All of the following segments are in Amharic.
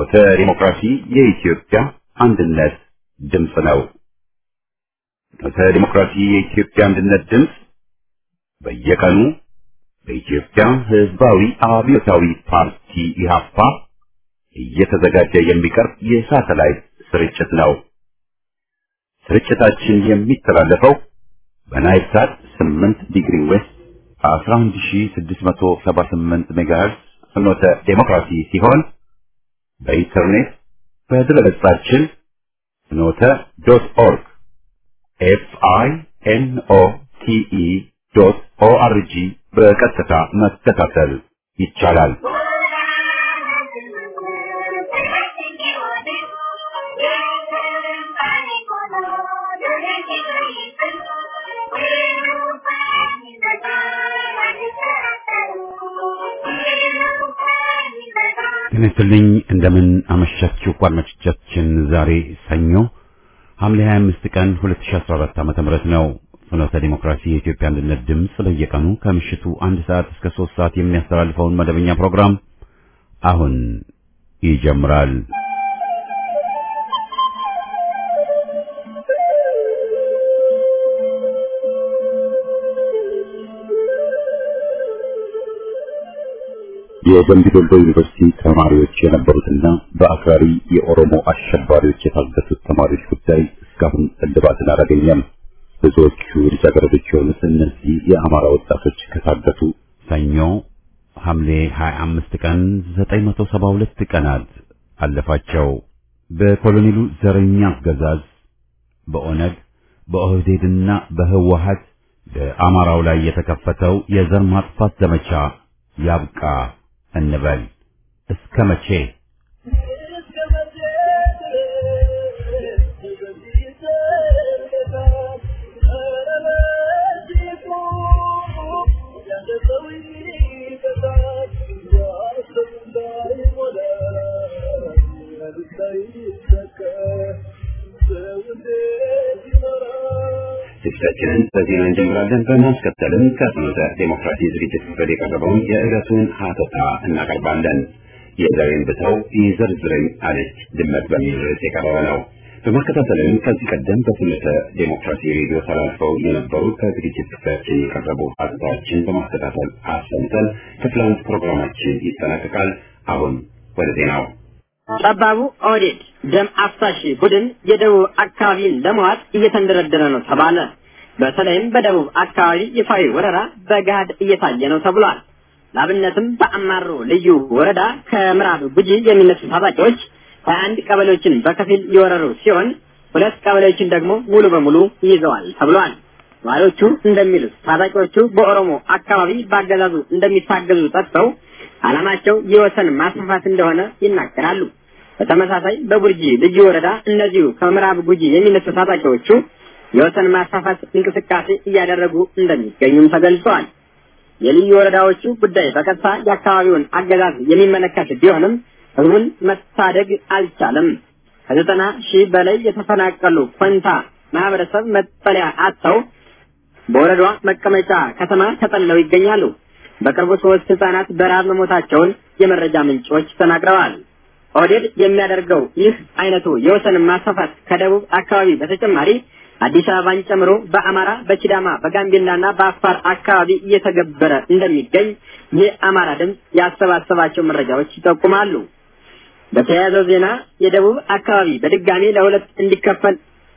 ፍኖተ ዲሞክራሲ የኢትዮጵያ አንድነት ድምፅ ነው። ፍኖተ ዲሞክራሲ የኢትዮጵያ አንድነት ድምፅ በየቀኑ በኢትዮጵያ ሕዝባዊ አብዮታዊ ፓርቲ ኢህአፓ እየተዘጋጀ የሚቀርብ የሳተላይት ስርጭት ነው። ስርጭታችን የሚተላለፈው በናይል ሳት 8 ዲግሪ ዌስት 11678 ሜጋሄርዝ ፍኖተ ዴሞክራሲ ሲሆን በኢንተርኔት በድረገጻችን ፍኖተ ዶት ኦርግ ኤፍ አይ ኤን ኦ ቲ ኢ ዶት ኦ አር ጂ በቀጥታ መከታተል ይቻላል። ጤና ይስጥልኝ እንደምን አመሻችሁ አድማጮቻችን። ዛሬ ሰኞ ሐምሌ 25 ቀን 2014 ዓ.ም ነው። ፍኖተ ዲሞክራሲ የኢትዮጵያ አንድነት ድምፅ በየቀኑ ከምሽቱ አንድ ሰዓት እስከ 3 ሰዓት የሚያስተላልፈውን መደበኛ ፕሮግራም አሁን ይጀምራል። የደምቢ ዶሎ ዩኒቨርሲቲ ተማሪዎች የነበሩትና በአክራሪ የኦሮሞ አሸባሪዎች የታገቱት ተማሪዎች ጉዳይ እስካሁን እልባትን አላገኘም። ብዙዎቹ ልጃገረዶች የሆኑት እነዚህ የአማራ ወጣቶች ከታገቱ ሰኞ ሐምሌ 25 ቀን 972 ቀናት አለፋቸው። በኮሎኔሉ ዘረኛ አገዛዝ በኦነግ በኦህዴድና በህወሀት በአማራው ላይ የተከፈተው የዘር ማጥፋት ዘመቻ ያብቃ እንበል። እስከ መቼ? ዝግጅታችንን በዜና እንጀምራለን። በማስከተልም ከፍኖተ ዴሞክራሲ ዝግጅት ክፍል የቀረበውን የዕለቱን ሀተታ እናቀርባለን። የዛሬን ብተው ይዘርዝረኝ አለች ድመት በሚል ርዕስ የቀረበ ነው። በማከታተልም ከዚህ ቀደም በፍኖተ ዴሞክራሲ ሬዲዮ ተላልፈው የነበሩ ከዝግጅት ክፍላችን የቀረቡ ሀተታዎችን በማከታተል አሰምተን ክፍል አንድ ፕሮግራማችን ይጠናቀቃል። አሁን ወደ ዜናው ጠባቡ ኦህዴድ ደም አፍሳሽ ቡድን የደቡብ አካባቢን ለመዋጥ እየተንደረደረ ነው ተባለ። በተለይም በደቡብ አካባቢ ይፋዊ ወረራ በገሃድ እየታየ ነው ተብሏል። ላብነትም በአማሮ ልዩ ወረዳ ከምዕራብ ጉጂ የሚነሱ ታጣቂዎች ሀያ አንድ ቀበሌዎችን በከፊል የወረሩ ሲሆን ሁለት ቀበሌዎችን ደግሞ ሙሉ በሙሉ ይዘዋል ተብሏል። ነዋሪዎቹ እንደሚሉት ታጣቂዎቹ በኦሮሞ አካባቢ በአገዛዙ እንደሚታገዙ ጠቅሰው ዓላማቸው የወሰን ማስፋፋት እንደሆነ ይናገራሉ። በተመሳሳይ በቡርጂ ልዩ ወረዳ እነዚሁ ከምዕራብ ጉጂ የሚነሱ ታጣቂዎቹ የወሰን ማስፋፋት እንቅስቃሴ እያደረጉ እንደሚገኙም ተገልጸዋል። የልዩ ወረዳዎቹ ጉዳይ በቀጥታ የአካባቢውን አገዛዝ የሚመለከት ቢሆንም ህዝቡን መታደግ አልቻለም። ከዘጠና ሺህ በላይ የተፈናቀሉ ኮንታ ማህበረሰብ መጠለያ አጥተው በወረዳዋ መቀመጫ ከተማ ተጠልለው ይገኛሉ። በቅርቡ ሶስት ህጻናት በረሃብ መሞታቸውን የመረጃ ምንጮች ተናግረዋል። ኦህዴድ የሚያደርገው ይህ አይነቱ የወሰን ማስፋፋት ከደቡብ አካባቢ በተጨማሪ አዲስ አበባን ጨምሮ በአማራ፣ በሲዳማ፣ በጋምቤላና በአፋር አካባቢ እየተገበረ እንደሚገኝ የአማራ ድምፅ ያሰባሰባቸው መረጃዎች ይጠቁማሉ። በተያያዘው ዜና የደቡብ አካባቢ በድጋሚ ለሁለት እንዲከፈል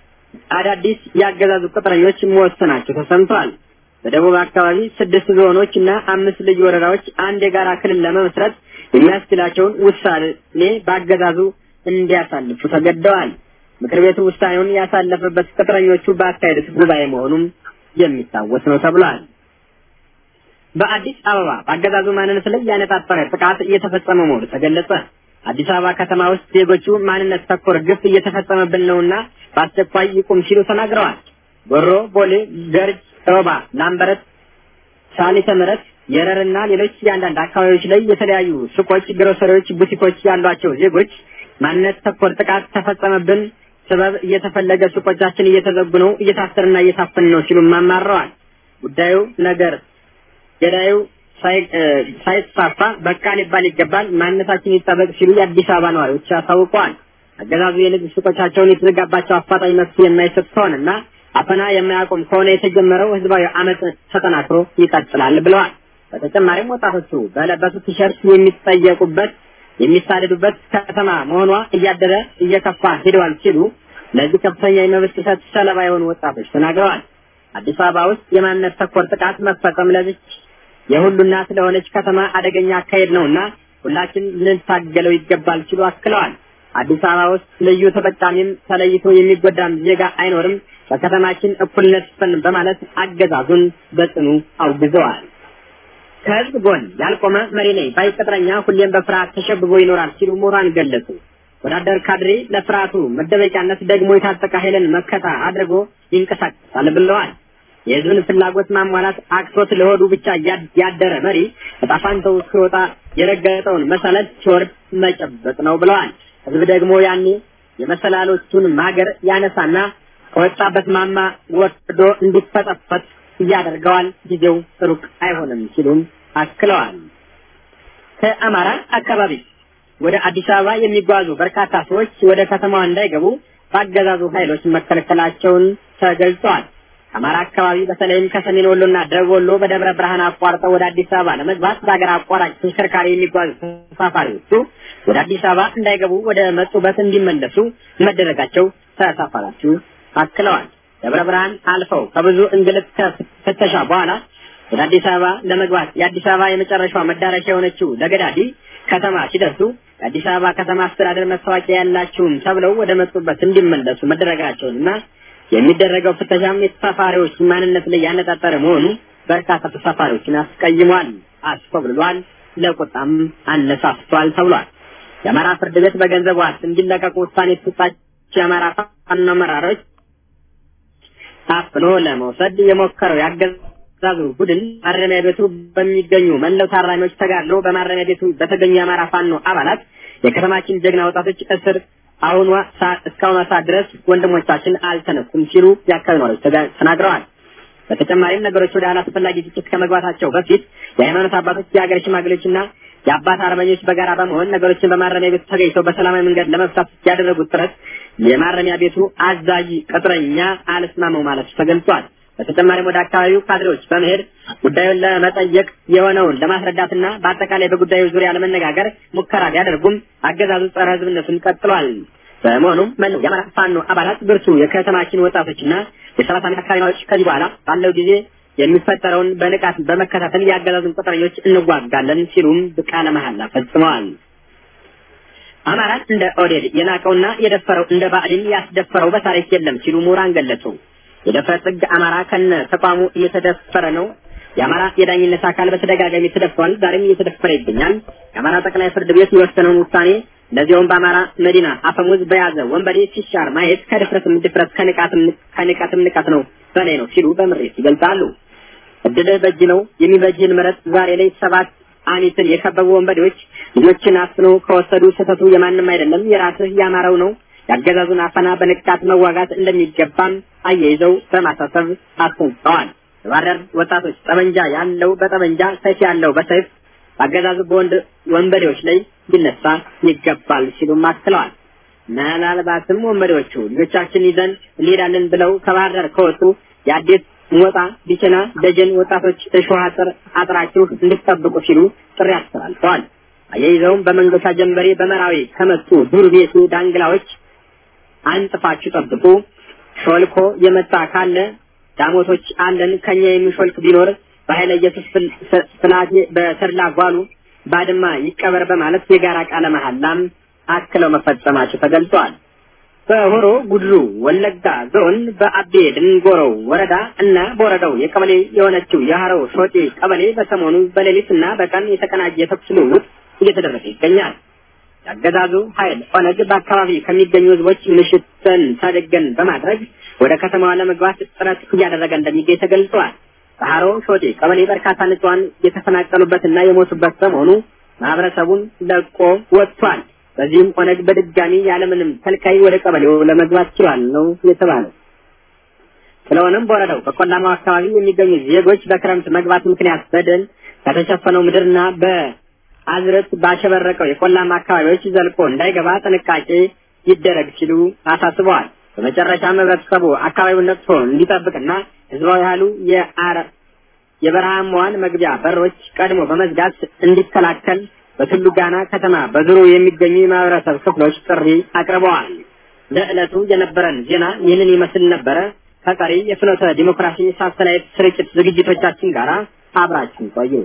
አዳዲስ የአገዛዙ ቅጥረኞች መወሰናቸው ተሰምቷል። በደቡብ አካባቢ ስድስት ዞኖች እና አምስት ልዩ ወረዳዎች አንድ የጋራ ክልል ለመመስረት የሚያስችላቸውን ውሳኔ በአገዛዙ እንዲያሳልፉ ተገደዋል። ምክር ቤቱ ውሳኔውን ያሳለፈበት ቅጥረኞቹ ባካሄዱት ጉባኤ መሆኑም የሚታወስ ነው ተብሏል። በአዲስ አበባ በአገዛዙ ማንነት ላይ ያነጣጠረ ጥቃት እየተፈጸመ መሆኑ ተገለጸ። አዲስ አበባ ከተማ ውስጥ ዜጎቹ ማንነት ተኮር ግፍ እየተፈጸመብን ነውና በአስቸኳይ ይቁም ሲሉ ተናግረዋል። ጎሮ፣ ቦሌ፣ ገርጅ፣ ሮባ፣ ላምበረት፣ ሳሊተ ምሕረት፣ የረርና ሌሎች የአንዳንድ አካባቢዎች ላይ የተለያዩ ሱቆች፣ ግሮሰሪዎች፣ ቡቲኮች ያሏቸው ዜጎች ማንነት ተኮር ጥቃት ተፈጸመብን፣ ሰበብ እየተፈለገ ሱቆቻችን እየተዘጉ ነው፣ እየታሰርና እየታፈን ነው ሲሉም አማረዋል። ጉዳዩ ነገር ገዳዩ ሳይስፋፋ በቃ ሊባል ይገባል፣ ማንነታችን ይጠበቅ ሲሉ የአዲስ አበባ ነዋሪዎች አሳውቀዋል። አገዛዙ የንግድ ሱቆቻቸውን የተዘጋባቸው አፋጣኝ መፍትሄ የማይሰጥ ከሆነና አፈና የማያቆም ከሆነ የተጀመረው ህዝባዊ አመፅ ተጠናክሮ ይቀጥላል ብለዋል። በተጨማሪም ወጣቶቹ በለበሱት ቲሸርት የሚጠየቁበት የሚሳደዱበት ከተማ መሆኗ እያደረ እየከፋ ሄደዋል ሲሉ ለዚህ ከፍተኛ የመብት ጥሰት ሰለባ የሆኑ ወጣቶች ተናግረዋል። አዲስ አበባ ውስጥ የማንነት ተኮር ጥቃት መፈጸም ለዚች የሁሉ እናት ለሆነች ከተማ አደገኛ አካሄድ ነውና ሁላችን ልንታገለው ይገባል ሲሉ አክለዋል። አዲስ አበባ ውስጥ ልዩ ተጠቃሚም ተለይቶ የሚጎዳም ዜጋ አይኖርም፣ በከተማችን እኩልነት ይስፈን በማለት አገዛዙን በጽኑ አውግዘዋል። ከህዝብ ጎን ያልቆመ መሪ ነኝ ባይ ቅጥረኛ ሁሌም በፍርሃት ተሸብቦ ይኖራል ሲሉ ምሁራን ገለጹ። ወዳደር ካድሬ ለፍርሃቱ መደበቂያነት ደግሞ የታጠቀ ኃይልን መከታ አድርጎ ይንቀሳቀሳል ብለዋል። የህዝብን ፍላጎት ማሟላት አቅቶት ለሆዱ ብቻ ያደረ መሪ እጣፋንተው ሲወጣ የረገጠውን መሰረት ሲወርድ መጨበጥ ነው ብለዋል። ህዝብ ደግሞ ያኔ የመሰላሎቹን ማገር ያነሳና ከወጣበት ማማ ወርዶ እንዲፈጠፈት እያደርገዋል። ጊዜው ሩቅ አይሆንም ሲሉም አክለዋል። ከአማራ አካባቢ ወደ አዲስ አበባ የሚጓዙ በርካታ ሰዎች ወደ ከተማዋ እንዳይገቡ በአገዛዙ ኃይሎች መከልከላቸውን ተገልጸዋል። ከአማራ አካባቢ በተለይም ከሰሜን ወሎና ደቡብ ወሎ በደብረ ብርሃን አቋርጠው ወደ አዲስ አበባ ለመግባት በሀገር አቋራጭ ተሽከርካሪ የሚጓዙ ተሳፋሪዎቹ ወደ አዲስ አበባ እንዳይገቡ ወደ መጡበት እንዲመለሱ መደረጋቸው ተሳፋሪዎቹ አክለዋል። ደብረ ብርሃን አልፈው ከብዙ እንግልት ከፍተሻ በኋላ ወደ አዲስ አበባ ለመግባት የአዲስ አበባ የመጨረሻዋ መዳረሻ የሆነችው ለገዳዲ ከተማ ሲደርሱ የአዲስ አበባ ከተማ አስተዳደር መታወቂያ ያላችሁም ተብለው ወደ መጡበት እንዲመለሱ መደረጋቸውንና የሚደረገው ፍተሻም የተሳፋሪዎች ማንነት ላይ ያነጣጠረ መሆኑ በርካታ ተሳፋሪዎችን አስቀይሟል፣ አስኮብልሏል፣ ለቁጣም አነሳስቷል ተብሏል። የአማራ ፍርድ ቤት በገንዘብ ዋስ እንዲለቀቁ ውሳኔ የተሰጣቸው የአማራ ፋኖ አመራሮች ታፍኖ ለመውሰድ የሞከረው ያገዛዙ ቡድን ማረሚያ ቤቱ በሚገኙ መለው ታራሚዎች ተጋድሎ በማረሚያ ቤቱ በተገኙ የአማራ ፋኖ አባላት የከተማችን ጀግና ወጣቶች እስር አሁኗ እስካሁኗ ሰዓት ድረስ ወንድሞቻችን አልተነኩም ሲሉ የአካባቢ ነዋሪዎች ተናግረዋል። በተጨማሪም ነገሮች ወደ አላስፈላጊ ግጭት ከመግባታቸው በፊት የሃይማኖት አባቶች፣ የሀገር ሽማግሌዎችና የአባት አርበኞች በጋራ በመሆን ነገሮችን በማረሚያ ቤቱ ተገኝተው በሰላማዊ መንገድ ለመፍታት ያደረጉት ጥረት የማረሚያ ቤቱ አዛዥ ቅጥረኛ አልስማመው ማለት ተገልጿል። በተጨማሪም ወደ አካባቢው ካድሬዎች በመሄድ ጉዳዩን ለመጠየቅ የሆነውን ለማስረዳትና በአጠቃላይ በጉዳዩ ዙሪያ ለመነጋገር ሙከራ ቢያደርጉም አገዛዙ ጸረ ሕዝብነቱን ቀጥሏል። በመሆኑም መላው የአማራ ፋኖ አባላት ብርቱ የከተማችን ወጣቶችና የሰባት ዓመት አካባቢዎች ከዚህ በኋላ ባለው ጊዜ የሚፈጠረውን በንቃት በመከታተል የአገዛዙን ቅጥረኞች እንዋጋለን ሲሉም ቃለ መሐላ ፈጽመዋል። አማራን እንደ ኦዴድ የናቀውና የደፈረው እንደ ብአዴን ያስደፈረው በታሪክ የለም ሲሉ ምሁራን ገለጹ። የደፍረ ጥግ አማራ ከነ ተቋሙ እየተደፈረ ነው። የአማራ የዳኝነት አካል በተደጋጋሚ ተደፍሯል፣ ዛሬም እየተደፈረ ይገኛል። የአማራ ጠቅላይ ፍርድ ቤት የወሰነውን ውሳኔ ለዚያውም በአማራ መዲና አፈሙዝ በያዘ ወንበዴ ሲሻር ማየት ከድፍረትም ድፍረት ከንቀትም ንቀት ነው በላይ ነው ሲሉ በምሬት ይገልጻሉ። እድልህ በእጅ ነው የሚበጅህን ምረጥ። ዛሬ ላይ ሰባት አሚትን የከበቡ ወንበዴዎች ልጆችን አፍኖ ከወሰዱ ስህተቱ የማንም አይደለም፣ የራስህ ያማረው ነው። ያገዛዙን አፈና በንቃት መዋጋት እንደሚገባም አያይዘው በማሳሰብ አስጠንቅቀዋል። የባህር ወጣቶች ጠመንጃ ያለው በጠመንጃ ሰይፍ ያለው በሰይፍ አገዛዙ በወንድ ወንበዴዎች ላይ ሊነሳ ይገባል ሲሉም አክለዋል። ምናልባትም ወንበዴዎቹ ልጆቻችን ይዘን እንሄዳለን ብለው ከባህር ዳር ከወጡ የአዴት ሞጣ፣ ቢቸና፣ ደጀን ወጣቶች እሾህ አጥር አጥራችሁ እንድትጠብቁ ሲሉ ጥሪ አስተላልፈዋል። አያይዘውም በመንገሻ ጀንበሬ በመራዊ ከመጡ ዱር ቤቱ ዳንግላዎች አንጥፋችሁ ጠብቁ። ሾልኮ የመጣ ካለ ዳሞቶች አለን። ከኛ የሚሾልክ ቢኖር በኃይለ ኢየሱስ ፍላቴ በተድላ ጓሉ ባድማ ይቀበር በማለት የጋራ ቃለ መሐላም አክለው መፈጸማቸው ተገልጿል። በሆሮ ጉድሩ ወለጋ ዞን በአቤ ድንጎሮው ወረዳ እና በወረዳው የቀበሌ የሆነችው የሀረው ሾጤ ቀበሌ በሰሞኑ በሌሊትና በቀን የተቀናጀ የተኩስ ልውውጥ እየተደረገ ይገኛል። ያገዛዙ ኃይል ኦነግ በአካባቢ ከሚገኙ ህዝቦች ምሽትን ተደገን በማድረግ ወደ ከተማዋ ለመግባት ጥረት እያደረገ እንደሚገኝ ተገልጿል። በሀሮ ሾጤ ቀበሌ በርካታ ንጹሃን የተፈናቀሉበትና የሞቱበት በመሆኑ ማህበረሰቡን ለቆ ወጥቷል። በዚህም ኦነግ በድጋሚ ያለምንም ከልካይ ወደ ቀበሌው ለመግባት ችሏል ነው የተባለው። ስለሆነም በወረዳው በቆላማው አካባቢ የሚገኙ ዜጎች በክረምት መግባት ምክንያት በደል ከተሸፈነው ምድርና በአዝርዕት ባሸበረቀው የቆላማ አካባቢዎች ዘልቆ እንዳይገባ ጥንቃቄ ይደረግ ሲሉ አሳስበዋል። በመጨረሻም ህብረተሰቡ አካባቢውን ነቅቶ እንዲጠብቅና ህዝባዊ ኃይሉ የአረ የበረሃማዋን መግቢያ በሮች ቀድሞ በመዝጋት እንዲከላከል በቱሉ ጋና ከተማ በዙሩ የሚገኙ የማህበረሰብ ክፍሎች ጥሪ አቅርበዋል። ለዕለቱ የነበረን ዜና ይህንን ይመስል ነበረ። ከቀሪ የፍኖተ ዲሞክራሲ ሳተላይት ስርጭት ዝግጅቶቻችን ጋር አብራችን ቆዩ።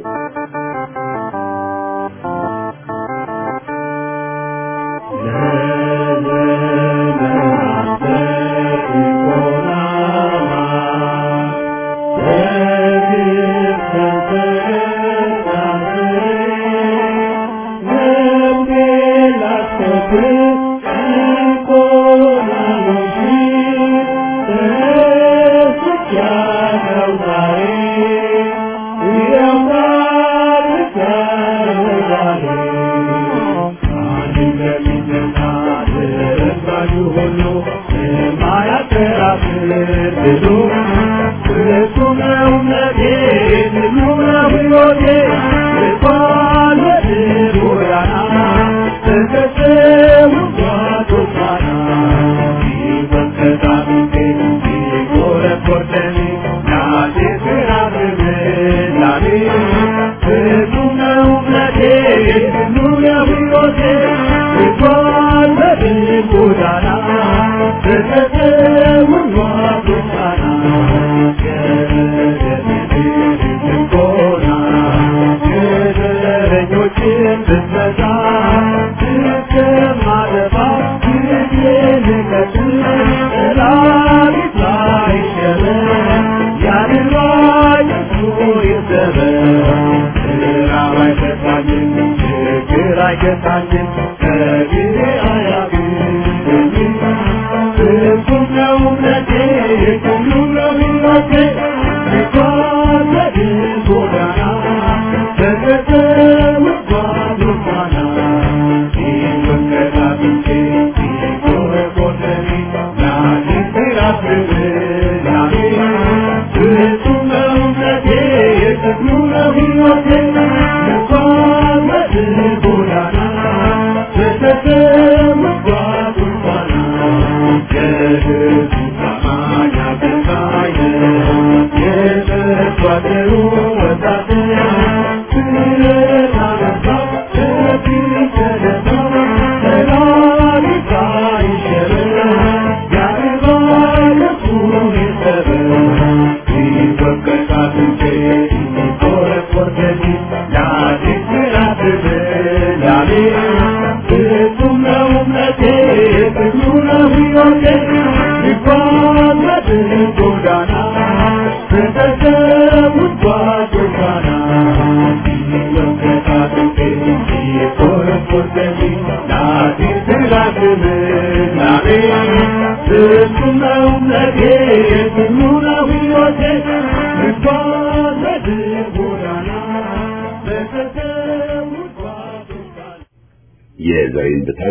የዘሬን ብተው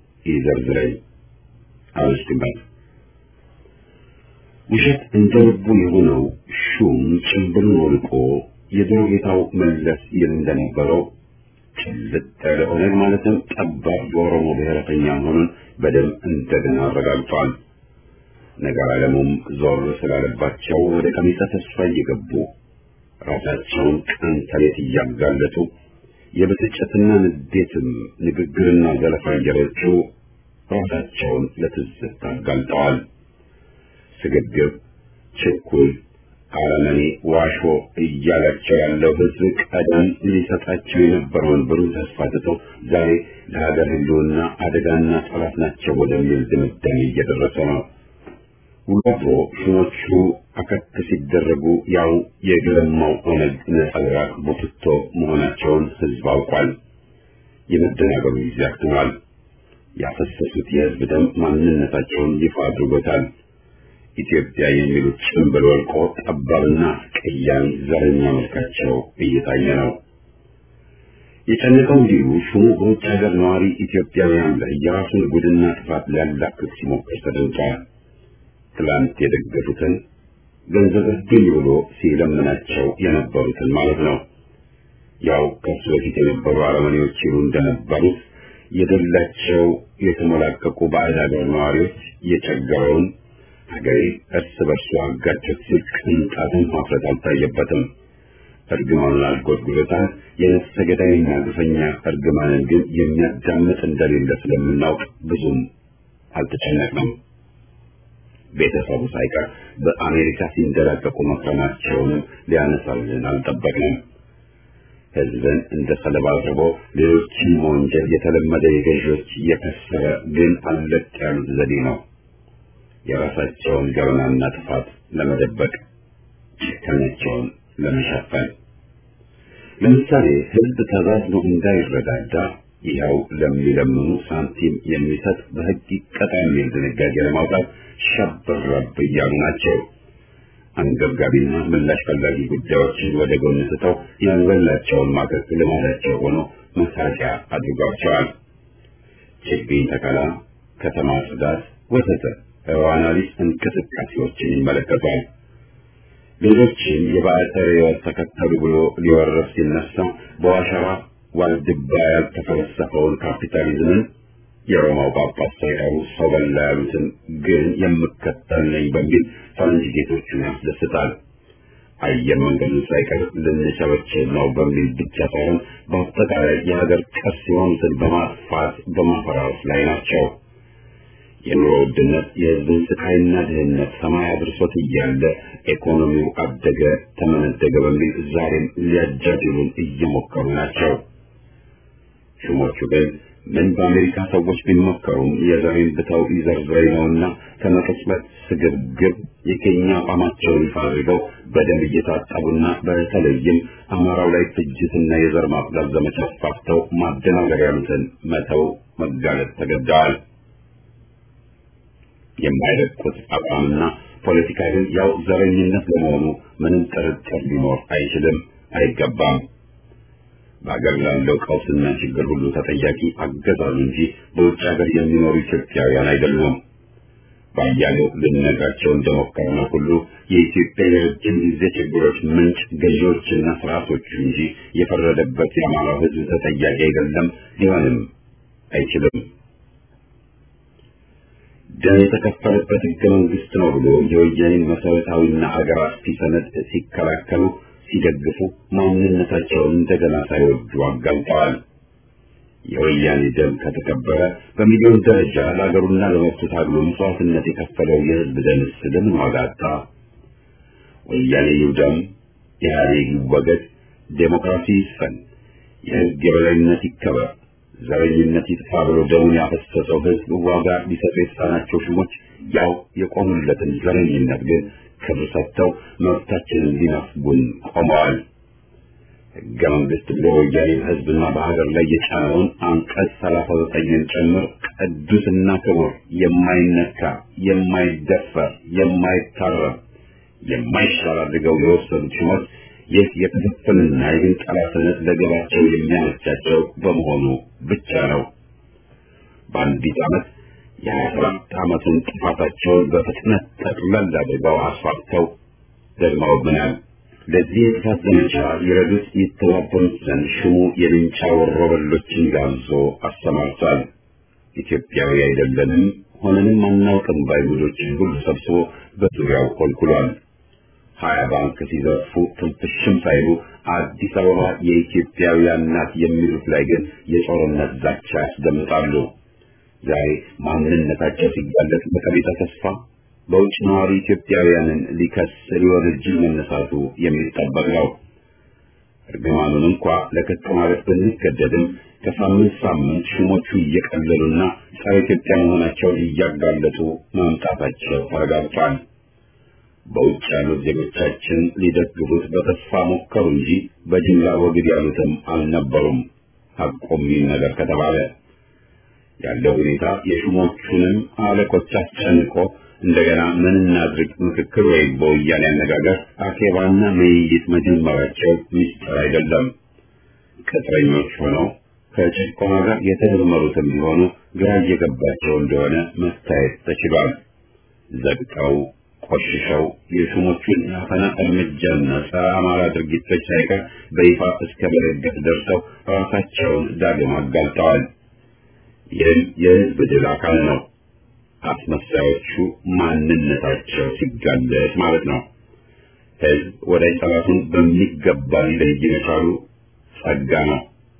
ይዘርዝረኝ አልወስድበት ውሸት እንደ ልቡ የሆነው ሹም ጭንብሉን ወልቆ የድሮ ጌታው መለስ ይል እንደነበረው ጭልጥ ያለ ኦነግ ማለትም ጠባብ የኦሮሞ ብሔረተኛ መሆኑን በደም እንደገና አረጋግጧል። ነገር ዓለሙም ዞር ስላለባቸው ወደ ቀሚሰ ተስፋ እየገቡ ራሳቸውን ቀን ተሌት እያጋለጡ የብስጭትና ንዴትም ንግግርና ዘለፋ እየረጩ ራሳቸውን ለትዝብት አጋልጠዋል። ስግብግብ፣ ችኩል፣ አረመኔ፣ ዋሾ እያላቸው ያለው ሕዝብ ቀደም ሊሰጣቸው የነበረውን ብሩህ ተስፋ ትቶ ዛሬ ለሀገር ሕልውና አደጋና ጠላት ናቸው ወደሚል ድምዳሜ እየደረሰ ነው። ውሎ አድሮ ሹሞቹ አከክ ሲደረጉ ያው የገለማው ኦነግ ነጸብራቅ ቡትቶ መሆናቸውን ሕዝብ አውቋል። የመደናገሩ ጊዜ አክትሟል። ያፈሰሱት የሕዝብ ደም ማንነታቸውን ይፋ አድርጎታል። ኢትዮጵያ የሚሉት ጭንብል ወልቆ ጠባብና አስቀያሚ ዘረኛ መልካቸው እየታየ ነው። የጨነቀው እንዲሉ ሹሙ በውጭ ሀገር ነዋሪ ኢትዮጵያውያን ላይ የራሱን ጉድና ጥፋት ሊያላክክ ሲሞክር ተደምጧል። ትላንት የደገፉትን ገንዘብ እርዱኝ ብሎ ሲለምናቸው የነበሩትን ማለት ነው። ያው ከሱ በፊት የነበሩ አረመኔዎች ይሉ እንደነበሩት የደላቸው የተሞላቀቁ ባዕድ ሀገር ነዋሪዎች የቸገረውን ሀገሬ እርስ በርሱ አጋጨት ሲል ቅንጣትን ማፍረት አልታየበትም። እርግማኑን አልጎድጉዶታል። የነፍሰ ገዳይና ግፈኛ እርግማንን ግን የሚያዳምጥ እንደሌለ ስለምናውቅ ብዙም አልተጨነቅንም። ቤተሰቡ ሳይቀር በአሜሪካ ሲንደላቀቁ መክረማቸውንም ሊያነሳልን አልጠበቅንም። ህዝብን እንደ ሰለባ አቅርቦ ሌሎችን መወንጀል የተለመደ የገዢዎች የከሰረ ግን አለቅ ያሉት ዘዴ ነው። የራሳቸውን ገበናና ጥፋት ለመደበቅ ጭካኔያቸውን ለመሸፈን ለምሳሌ ህዝብ ተዛዝኖ እንዳይረዳዳ ይኸው ለሚለምኑ ሳንቲም የሚሰጥ በህግ ይቀጣ የሚል ድንጋጌ ለማውጣት ሸብረብ እያሉ ናቸው። አንገብጋቢና ምላሽ ፈላጊ ጉዳዮችን ወደ ጎን ስተው ያልበላቸውን ማገዝ ልማዳቸው ሆኖ መሳቂያ አድርጓቸዋል። ችግኝ ተከላ፣ ከተማ ጽዳት፣ ወዘተ በዋናሊስ እንቅስቃሴዎችን ይመለከቷል። ሌሎችን የባዕድ ሕይወት ተከተሉ ብሎ ሊወረፍ ሲነሳ በዋሸራ ዋልድባ ያልተፈለሰፈውን ካፒታሊዝምን የሮማው ጳጳስ ሳይቀሩ ሰው በላ ያሉትን ግን የምከተል ነኝ በሚል ፈረንጅ ጌቶቹን ያስደስታል። አየር መንገዱን ሳይቀር ልንቸበችብ ነው በሚል ብቻ ሳይሆን በአጠቃላይ የሀገር ቅርስ የሆኑትን በማጥፋት በማፈራረስ ላይ ናቸው። የኑሮ ውድነት የሕዝብን ስቃይና ድህነት ሰማይ አድርሶት እያለ ኢኮኖሚው አደገ ተመነደገ በሚል ዛሬም ሊያጃጅሉን እየሞከሩ ናቸው። ሹሞቹ ግን ምን በአሜሪካ ሰዎች ቢሞከሩም የዘሬን ብተው ይዘርዝረኝ ነውና ከመቅጽበት ስግብግብ የኬኛ አቋማቸውን ይፋ አድርገው በደም እየታጠቡና በተለይም አማራው ላይ ፍጅትና የዘር ማጽዳት ዘመቻ አስፋፍተው ማደናገር ያሉትን መተው መጋለጥ ተገደዋል። የማይለቁት አቋምና ፖለቲካ ግን ያው ዘረኝነት ለመሆኑ ምንም ጥርጥር ሊኖር አይችልም፣ አይገባም። በአገር ላለው ቀውስና ችግር ሁሉ ተጠያቂ አገዛዙ እንጂ በውጭ ሀገር የሚኖሩ ኢትዮጵያውያን አይደሉም። ባያሌው ልንነግራቸው እንደሞከርነው ሁሉ የኢትዮጵያ የረጅም ጊዜ ችግሮች ምንጭ ገዢዎችና ስርዓቶቹ እንጂ የፈረደበት የአማራው ሕዝብ ተጠያቂ አይደለም፣ ሊሆንም አይችልም። ደም የተከፈለበት ህገ መንግስት ነው ብሎ የወያኔን መሰረታዊና አገር አጥፊ ሰነድ ሲከላከሉ ሲደግፉ ማንነታቸውን እንደገና ሳይወዱ አጋልጠዋል። የወያኔ ደም ከተከበረ በሚሊዮን ደረጃ ለሀገሩና ለመብቱ ታግሎ መስዋዕትነት የከፈለው የህዝብ ደምስ ለምን ዋጋ አጣ? ወያኔ ይውደም፣ ኢህአዴግ ይወገድ፣ ዴሞክራሲ ይስፈን፣ የህግ የበላይነት ይከበር፣ ዘረኝነት ይጥፋ ብሎ ደሙን ያፈሰሰው ህዝብ ዋጋ ሊሰጡ የተሳናቸው ሹሞች ያው የቆሙለትን ዘረኝነት ግን ክብር ሰጥተው መብታችንን ሊነፍጉን ቆመዋል። ህገ መንግስት ብሎ ወያኔ በህዝብና በሀገር ላይ የጫነውን አንቀጽ ሰላሳ ዘጠኝን ጨምር ቅዱስና ክቡር የማይነካ የማይደፈር የማይታረም የማይሻር አድርገው የወሰዱት ሹመት ይህ የክፍፍልና የግንጠላ ሰነድ ለገባቸው የሚያመቻቸው በመሆኑ ብቻ ነው። በአንዲት ዓመት የሀያ ሰባት ዓመቱን ጥፋታቸውን በፍጥነት ጠቅለል አድርገው አስፋፍተው ደግመውብናል። ለዚህ የጥፋት ዘመቻ ይረዱት ይተባበሩት ዘንድ ሽሙ የልንጫ ወሮበሎችን ጋብዞ አሰማርቷል። ኢትዮጵያዊ አይደለንም ሆነንም አናውቅም ባይሁዶችን ሁሉ ሰብስቦ በዙሪያው ኮልኩሏል። ሀያ ባንክ ሲዘርፉ ትንፍሽም ሳይሉ አዲስ አበባ የኢትዮጵያውያን ናት የሚሉት ላይ ግን የጦርነት ዛቻ ያስደምጣሉ። ዛሬ ማንነታቸው ሲጋለጥ በቀቢጸ ተስፋ በውጭ ነዋሪ ኢትዮጵያውያንን ሊከስ ሊወነጅል መነሳቱ የሚጠበቅ ነው። እርግማኑን እንኳ ለክት ማለት ብንገደድም ከሳምንት ሳምንት ሹሞቹ እየቀለሉና ጸረ ኢትዮጵያ መሆናቸውን እያጋለጡ መምጣታቸው ተረጋግጧል። በውጭ ያሉት ዜጎቻችን ሊደግፉት በተስፋ ሞከሩ እንጂ በጅምላ ወግድ ያሉትም አልነበሩም። ሐቆም ይህ ነገር ከተባለ ያለው ሁኔታ የሹሞቹንም አለቆች አስጨንቆ እንደገና ምን እናድርግ ምክክር ወይም በወያኔ አነጋገር አኬባና መይይት መጀመራቸው ሚስጥር አይደለም። ቅጥረኞች ሆነው ከጭቆና ጋር የተደመሩትም ቢሆኑ ግራ እየገባቸው እንደሆነ መታየት ተችሏል። ዘግተው ቆሽሸው የሹሞቹን የአፈና እርምጃና ጸረ አማራ ድርጊቶች ሳይቀር በይፋ እስከ መደገፍ ደርሰው ራሳቸውን ዳግም አጋልጠዋል። ይህም የህዝብ ድል አካል ነው። አስመሳዮቹ ማንነታቸው ሲጋለጥ ማለት ነው። ህዝብ ወዳጅ ጠላቱን በሚገባ ሊለይ መቻሉ ጸጋ ነው።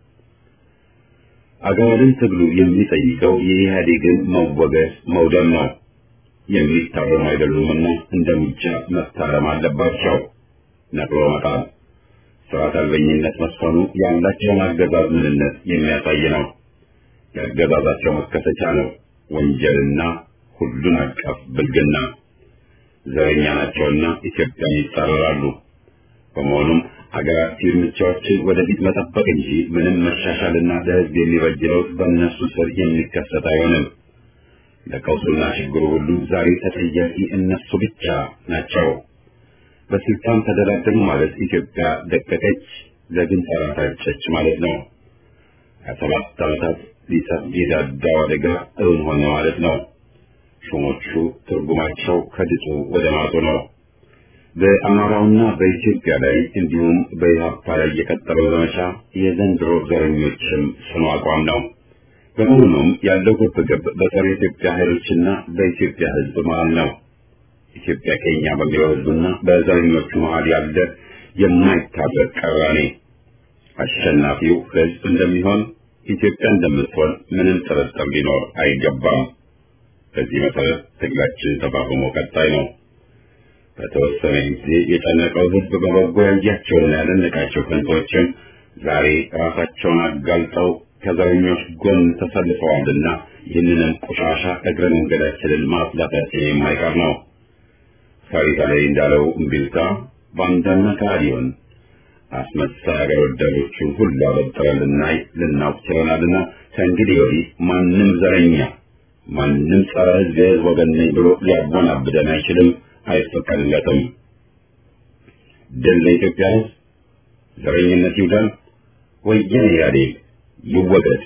አገርን ትግሉ የሚጠይቀው የኢህአዴግን መወገድ መውደም ነው። የሚታረሙ አይደሉምና እንደ ሙጃ መታረም አለባቸው። ነቅሎ መጣል፣ ስርዓት አልበኝነት መስፈኑ ያላቸውን አገዛዝ ምንነት የሚያሳይ ነው። የአገዛዛቸው መከሰቻ ነው ወንጀልና ሁሉን አቀፍ ብልግና። ዘረኛ ናቸውና ኢትዮጵያን ይጻረራሉ። በመሆኑም አገራት እርምጃዎችን ወደፊት መጠበቅ እንጂ ምንም መሻሻልና ለህዝብ የሚበጅ ለውጥ በእነሱ ስር የሚከሰት አይሆንም። ለቀውሱና ችግሩ ሁሉ ዛሬ ተጠያቂ እነሱ ብቻ ናቸው። በስልጣን ተደላደሉ ማለት ኢትዮጵያ ደቀቀች፣ ለግን ተራታጨች ማለት ነው። ከሰባት ዓመታት ሊሰፍ የዳዳው አደጋ እውን ሆነ ማለት ነው። ሹሞቹ ትርጉማቸው ከድጡ ወደ ማጡ ነው። በአማራውና በኢትዮጵያ ላይ እንዲሁም በኢህአፓ ላይ የቀጠለው ዘመቻ የዘንድሮ ዘረኞችም ጽኑ አቋም ነው። በመሆኑም ያለው ግብግብ በጸረ ኢትዮጵያ ኃይሎችና በኢትዮጵያ ሕዝብ መሃል ነው። ኢትዮጵያ ከኛ በሚለው ሕዝብና በዘረኞቹ መሃል ያለ የማይታረቅ ቅራኔ አሸናፊው ሕዝብ እንደሚሆን ኢትዮጵያ እንደምትሆን ምንም ጥርጥር ሊኖር አይገባም። በዚህ መሰረት ትግላችን ተፋፍሞ ቀጣይ ነው። በተወሰነ ጊዜ የጨነቀው ሕዝብ በበጎ ያያቸውና ያደነቃቸው ከንቶችም ዛሬ ራሳቸውን አጋልጠው ከዘረኞች ጎን ተሰልፈዋልና ይህንንም ቆሻሻ እግረ መንገዳችንን ማጽዳታችን የማይቀር ነው። ሳሪታ ላይ እንዳለው እምቢልታ ባንዳና ከሃዲውን አስመሳይ አገር ወዳዶቹን ሁሉ አበጥረን ልናይ ልናውቅ ችለናልና ከእንግዲህ ወዲህ ማንም ዘረኛ ማንም ጸረ ሕዝብ የሕዝብ ወገን ነኝ ብሎ ሊያወናብደን አይችልም፣ አይፈቀድለትም። ድል ለኢትዮጵያ ሕዝብ፣ ዘረኝነት ይውደም፣ ወያኔ ኢህአዴግ ይወገድ።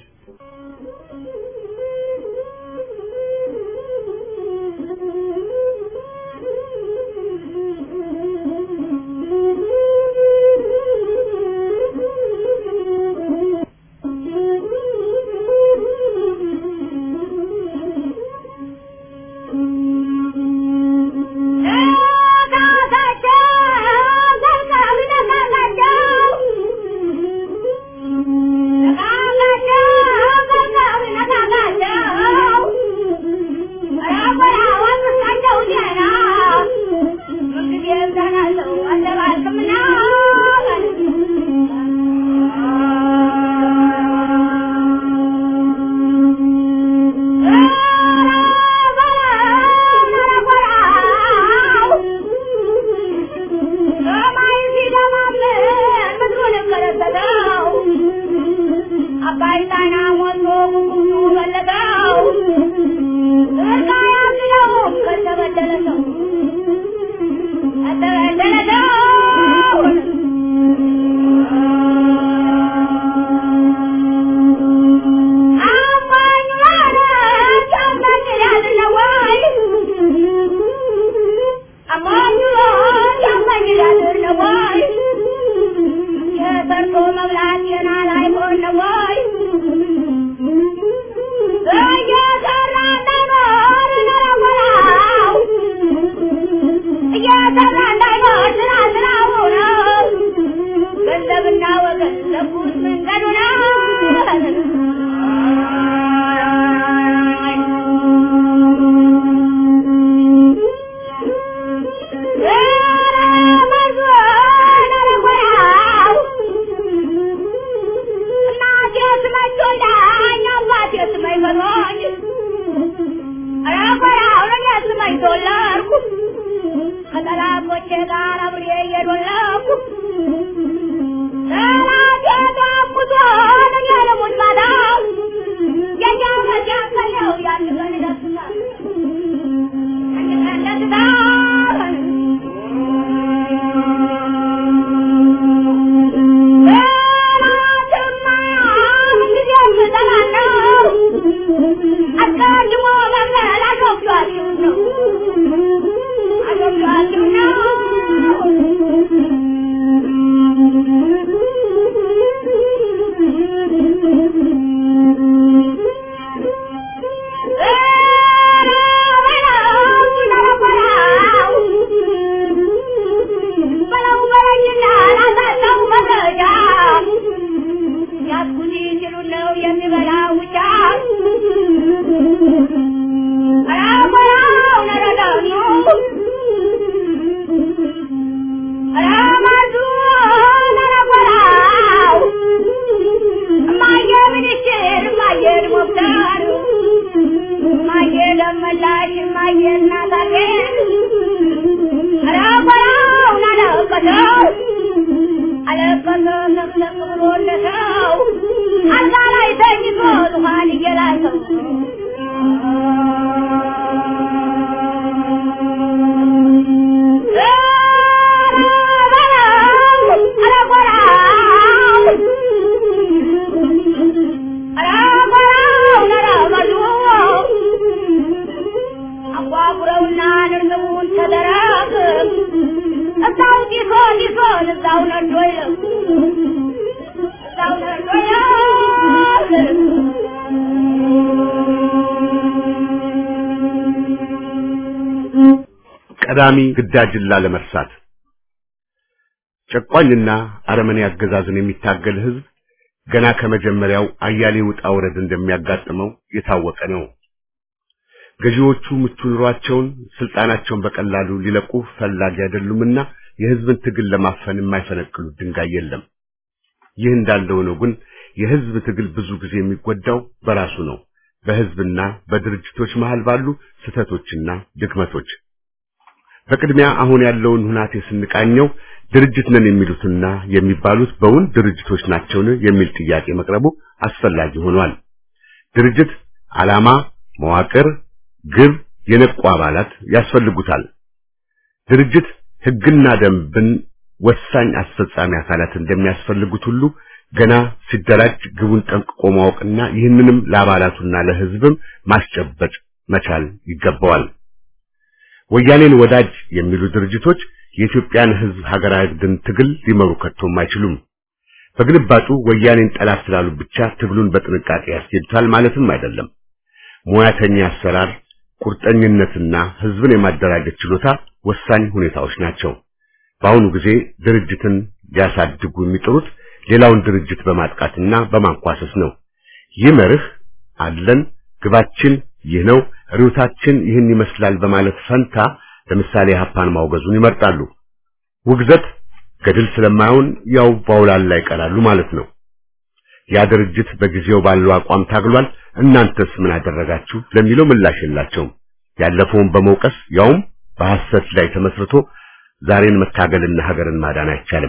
Thank you. ቀዳሚ ግዳጅን ላለመርሳት ጨቋኝና አረመኔ አገዛዝን የሚታገል ህዝብ ገና ከመጀመሪያው አያሌ ውጣ ውረድ እንደሚያጋጥመው የታወቀ ነው። ገዢዎቹ ምቹ ኑሯቸውን፣ ስልጣናቸውን በቀላሉ ሊለቁ ፈላጊ አይደሉምና የህዝብን ትግል ለማፈን የማይፈነቅሉት ድንጋይ የለም። ይህ እንዳለው ነው ግን የህዝብ ትግል ብዙ ጊዜ የሚጎዳው በራሱ ነው፣ በህዝብና በድርጅቶች መሃል ባሉ ስህተቶችና ድክመቶች። በቅድሚያ አሁን ያለውን ሁናቴ ስንቃኘው ድርጅት ነን የሚሉትና የሚባሉት በውን ድርጅቶች ናቸውን የሚል ጥያቄ መቅረቡ አስፈላጊ ሆኗል። ድርጅት ዓላማ፣ መዋቅር፣ ግብ፣ የነቁ አባላት ያስፈልጉታል። ድርጅት ህግና ደንብን ወሳኝ አስፈጻሚ አካላት እንደሚያስፈልጉት ሁሉ ገና ሲደራጅ ግቡን ጠንቅቆ ማወቅና ይህንንም ለአባላቱና ለህዝብም ማስጨበጥ መቻል ይገባዋል። ወያኔን ወዳጅ የሚሉ ድርጅቶች የኢትዮጵያን ህዝብ ሀገራዊ ድን ትግል ሊመሩ ከቶም አይችሉም። በግልባጩ ወያኔን ጠላት ስላሉ ብቻ ትግሉን በጥንቃቄ ያስኬዱታል ማለትም አይደለም። ሙያተኛ አሰራር፣ ቁርጠኝነትና ህዝብን የማደራጀት ችሎታ ወሳኝ ሁኔታዎች ናቸው። በአሁኑ ጊዜ ድርጅትን ሊያሳድጉ የሚጥሩት ሌላውን ድርጅት በማጥቃትና በማንኳሰስ ነው። ይህ መርህ አለን፣ ግባችን ይህ ነው፣ ርዕዮታችን ይህን ይመስላል በማለት ፈንታ ለምሳሌ ሀፓን ማውገዙን ይመርጣሉ። ውግዘት ገድል ስለማይሆን ያው ባውላላ ይቀራሉ ማለት ነው። ያ ድርጅት በጊዜው ባለው አቋም ታግሏል፣ እናንተስ ምን አደረጋችሁ ለሚለው ምላሽ የላቸውም። ያለፈውን በመውቀስ ያውም በሐሰት ላይ ተመስርቶ ዛሬን መታገልና ሀገርን ማዳን አይቻልም።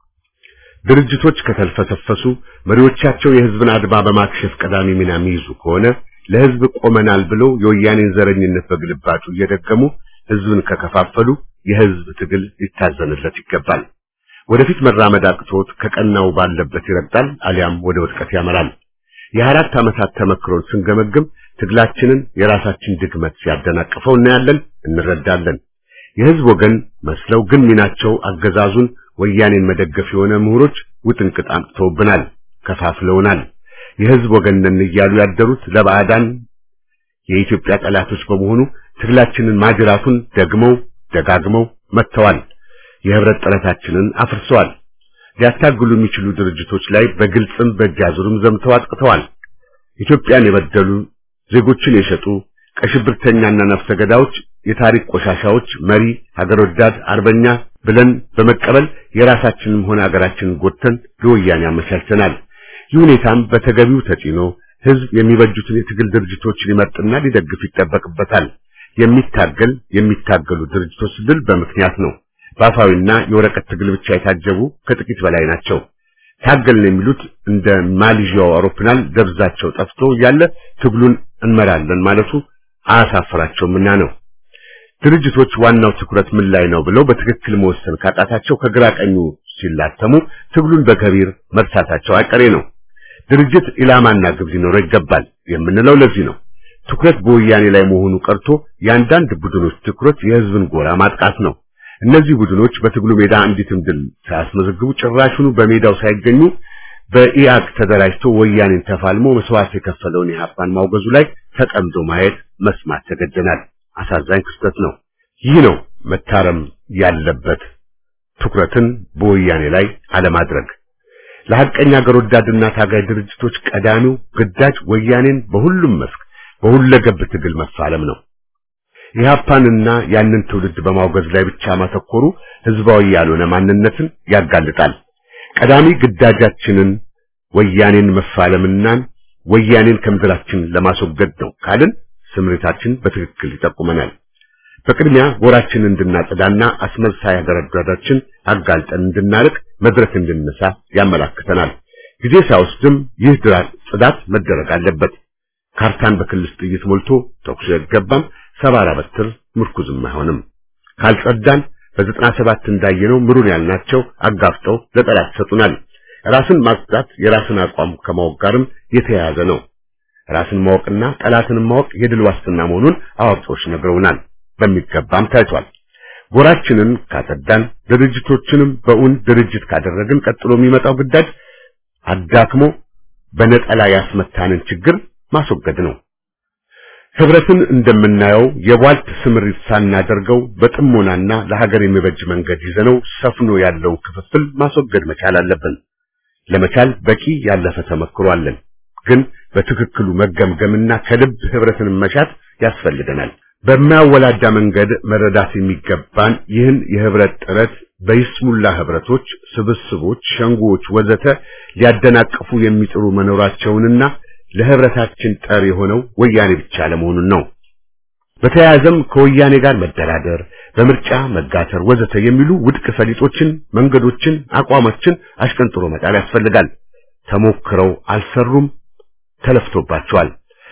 ድርጅቶች ከተልፈሰፈሱ መሪዎቻቸው የህዝብን አድማ በማክሸፍ ቀዳሚ ሚና የሚይዙ ከሆነ ለህዝብ ቆመናል ብለው የወያኔን ዘረኝነት በግልባጩ እየደገሙ ህዝብን ከከፋፈሉ የህዝብ ትግል ሊታዘንለት ይገባል። ወደፊት መራመድ አቅቶት ከቀናው ባለበት ይረግጣል፣ አሊያም ወደ ውድቀት ያመራል። የአራት ዓመታት ተመክሮን ስንገመግም ትግላችንን የራሳችን ድክመት ሲያደናቅፈው እናያለን፣ እንረዳለን። የህዝብ ወገን መስለው ግን ሚናቸው አገዛዙን ወያኔን መደገፍ የሆነ ምሁሮች ውጥንቅጥ አምጥተውብናል፣ ከፋፍለውናል። የህዝብ ወገን ነን እያሉ ያደሩት ለባዕዳን የኢትዮጵያ ጠላቶች በመሆኑ ትግላችንን ማጅራቱን ደግመው ደጋግመው መጥተዋል። የህብረት ጥረታችንን አፍርሰዋል። ሊያታግሉ የሚችሉ ድርጅቶች ላይ በግልጽም በእጅ አዙርም ዘምተው አጥቅተዋል። ኢትዮጵያን የበደሉ ዜጎችን የሸጡ ቀሽብርተኛና ነፍሰ ገዳዮች፣ የታሪክ ቆሻሻዎች መሪ ሀገር ወዳድ አርበኛ ብለን በመቀበል የራሳችንም ሆነ ሀገራችንን ጎድተን ለወያኔ አመቻችተናል። ይህ ሁኔታም በተገቢው ተጭኖ ህዝብ የሚበጁትን የትግል ድርጅቶች ሊመርጥና ሊደግፍ ይጠበቅበታል። የሚታገል የሚታገሉ ድርጅቶች ድል በምክንያት ነው። በአፋዊና የወረቀት ትግል ብቻ የታጀቡ ከጥቂት በላይ ናቸው። ታገልን የሚሉት እንደ ማሌዥያው አውሮፕላን ደብዛቸው ጠፍቶ እያለ ትግሉን እንመራለን ማለቱ አያሳፍራቸውምና ነው። ድርጅቶች ዋናው ትኩረት ምን ላይ ነው ብለው በትክክል መወሰን ካጣታቸው ከግራ ቀኙ ሲላተሙ ትግሉን በከቢር መርሳታቸው አይቀሬ ነው። ድርጅት ኢላማና ግብ ሊኖረው ይገባል የምንለው ለዚህ ነው። ትኩረት በወያኔ ላይ መሆኑ ቀርቶ የአንዳንድ ቡድኖች ትኩረት የህዝብን ጎራ ማጥቃት ነው። እነዚህ ቡድኖች በትግሉ ሜዳ አንዲትም ድል ሳያስመዘግቡ ጭራሹኑ በሜዳው ሳይገኙ በኢአግ ተደራጅቶ ወያኔን ተፋልሞ መስዋዕት የከፈለውን የሀፓን ማውገዙ ላይ ተቀምዶ ማየት መስማት ተገደናል። አሳዛኝ ክስተት ነው። ይህ ነው መታረም ያለበት ትኩረትን በወያኔ ላይ አለማድረግ። ለሐቀኛ አገር ወዳድና ታጋይ ድርጅቶች ቀዳሚው ግዳጅ ወያኔን በሁሉም መስክ በሁለገብ ትግል መፋለም ነው። ኢህአፓንና ያንን ትውልድ በማውገዝ ላይ ብቻ ማተኮሩ ህዝባዊ ያልሆነ ማንነትን ያጋልጣል። ቀዳሚ ግዳጃችንን ወያኔን መፋለምና ወያኔን ከምድራችን ለማስወገድ ነው ካልን ስምሪታችን በትክክል ይጠቁመናል። በቅድሚያ ጎራችንን እንድናጸዳና አስመሳይ አገረዳዳችን አጋልጠን እንድናርቅ መድረክ እንድንነሳ ያመላክተናል። ጊዜ ሳይወስድም ይህ ድራት ጽዳት መደረግ አለበት። ካርታን በክልስ ጥይት ሞልቶ ተኩስ አይገባም። ሰባራ በትር ምርኩዝም አይሆንም። ካልጸዳን በዘጠና ሰባት እንዳየነው ምሩን ያልናቸው አጋፍጠው ለጠላት ይሰጡናል። ራስን ማጽዳት የራስን አቋም ከማወቅ ጋርም የተያያዘ ነው። ራስን ማወቅና ጠላትን ማወቅ የድል ዋስትና መሆኑን አዋቂዎች ነግረውናል። በሚገባም ታይቷል። ጎራችንን ካጸዳን፣ ድርጅቶችንም በእውን ድርጅት ካደረግን ቀጥሎ የሚመጣው ግዳጅ አዳክሞ በነጠላ ያስመታንን ችግር ማስወገድ ነው። ህብረትን እንደምናየው የቧልት ስምሪት ሳናደርገው በጥሞናና ለሀገር የሚበጅ መንገድ ይዘነው ሰፍኖ ያለውን ክፍፍል ማስወገድ መቻል አለብን። ለመቻል በቂ ያለፈ ተመክሮ አለን። ግን በትክክሉ መገምገምና ከልብ ህብረትን መሻት ያስፈልገናል። በማያወላዳ መንገድ መረዳት የሚገባን ይህን የህብረት ጥረት በይስሙላ ህብረቶች፣ ስብስቦች፣ ሸንጎዎች ወዘተ ሊያደናቅፉ የሚጥሩ መኖራቸውንና ለህብረታችን ጠር የሆነው ወያኔ ብቻ ለመሆኑን ነው። በተያያዘም ከወያኔ ጋር መደራደር፣ በምርጫ መጋተር ወዘተ የሚሉ ውድቅ ፈሊጦችን፣ መንገዶችን፣ አቋሞችን አሽቀንጥሮ መጣል ያስፈልጋል። ተሞክረው አልሰሩም፣ ተለፍቶባቸዋል።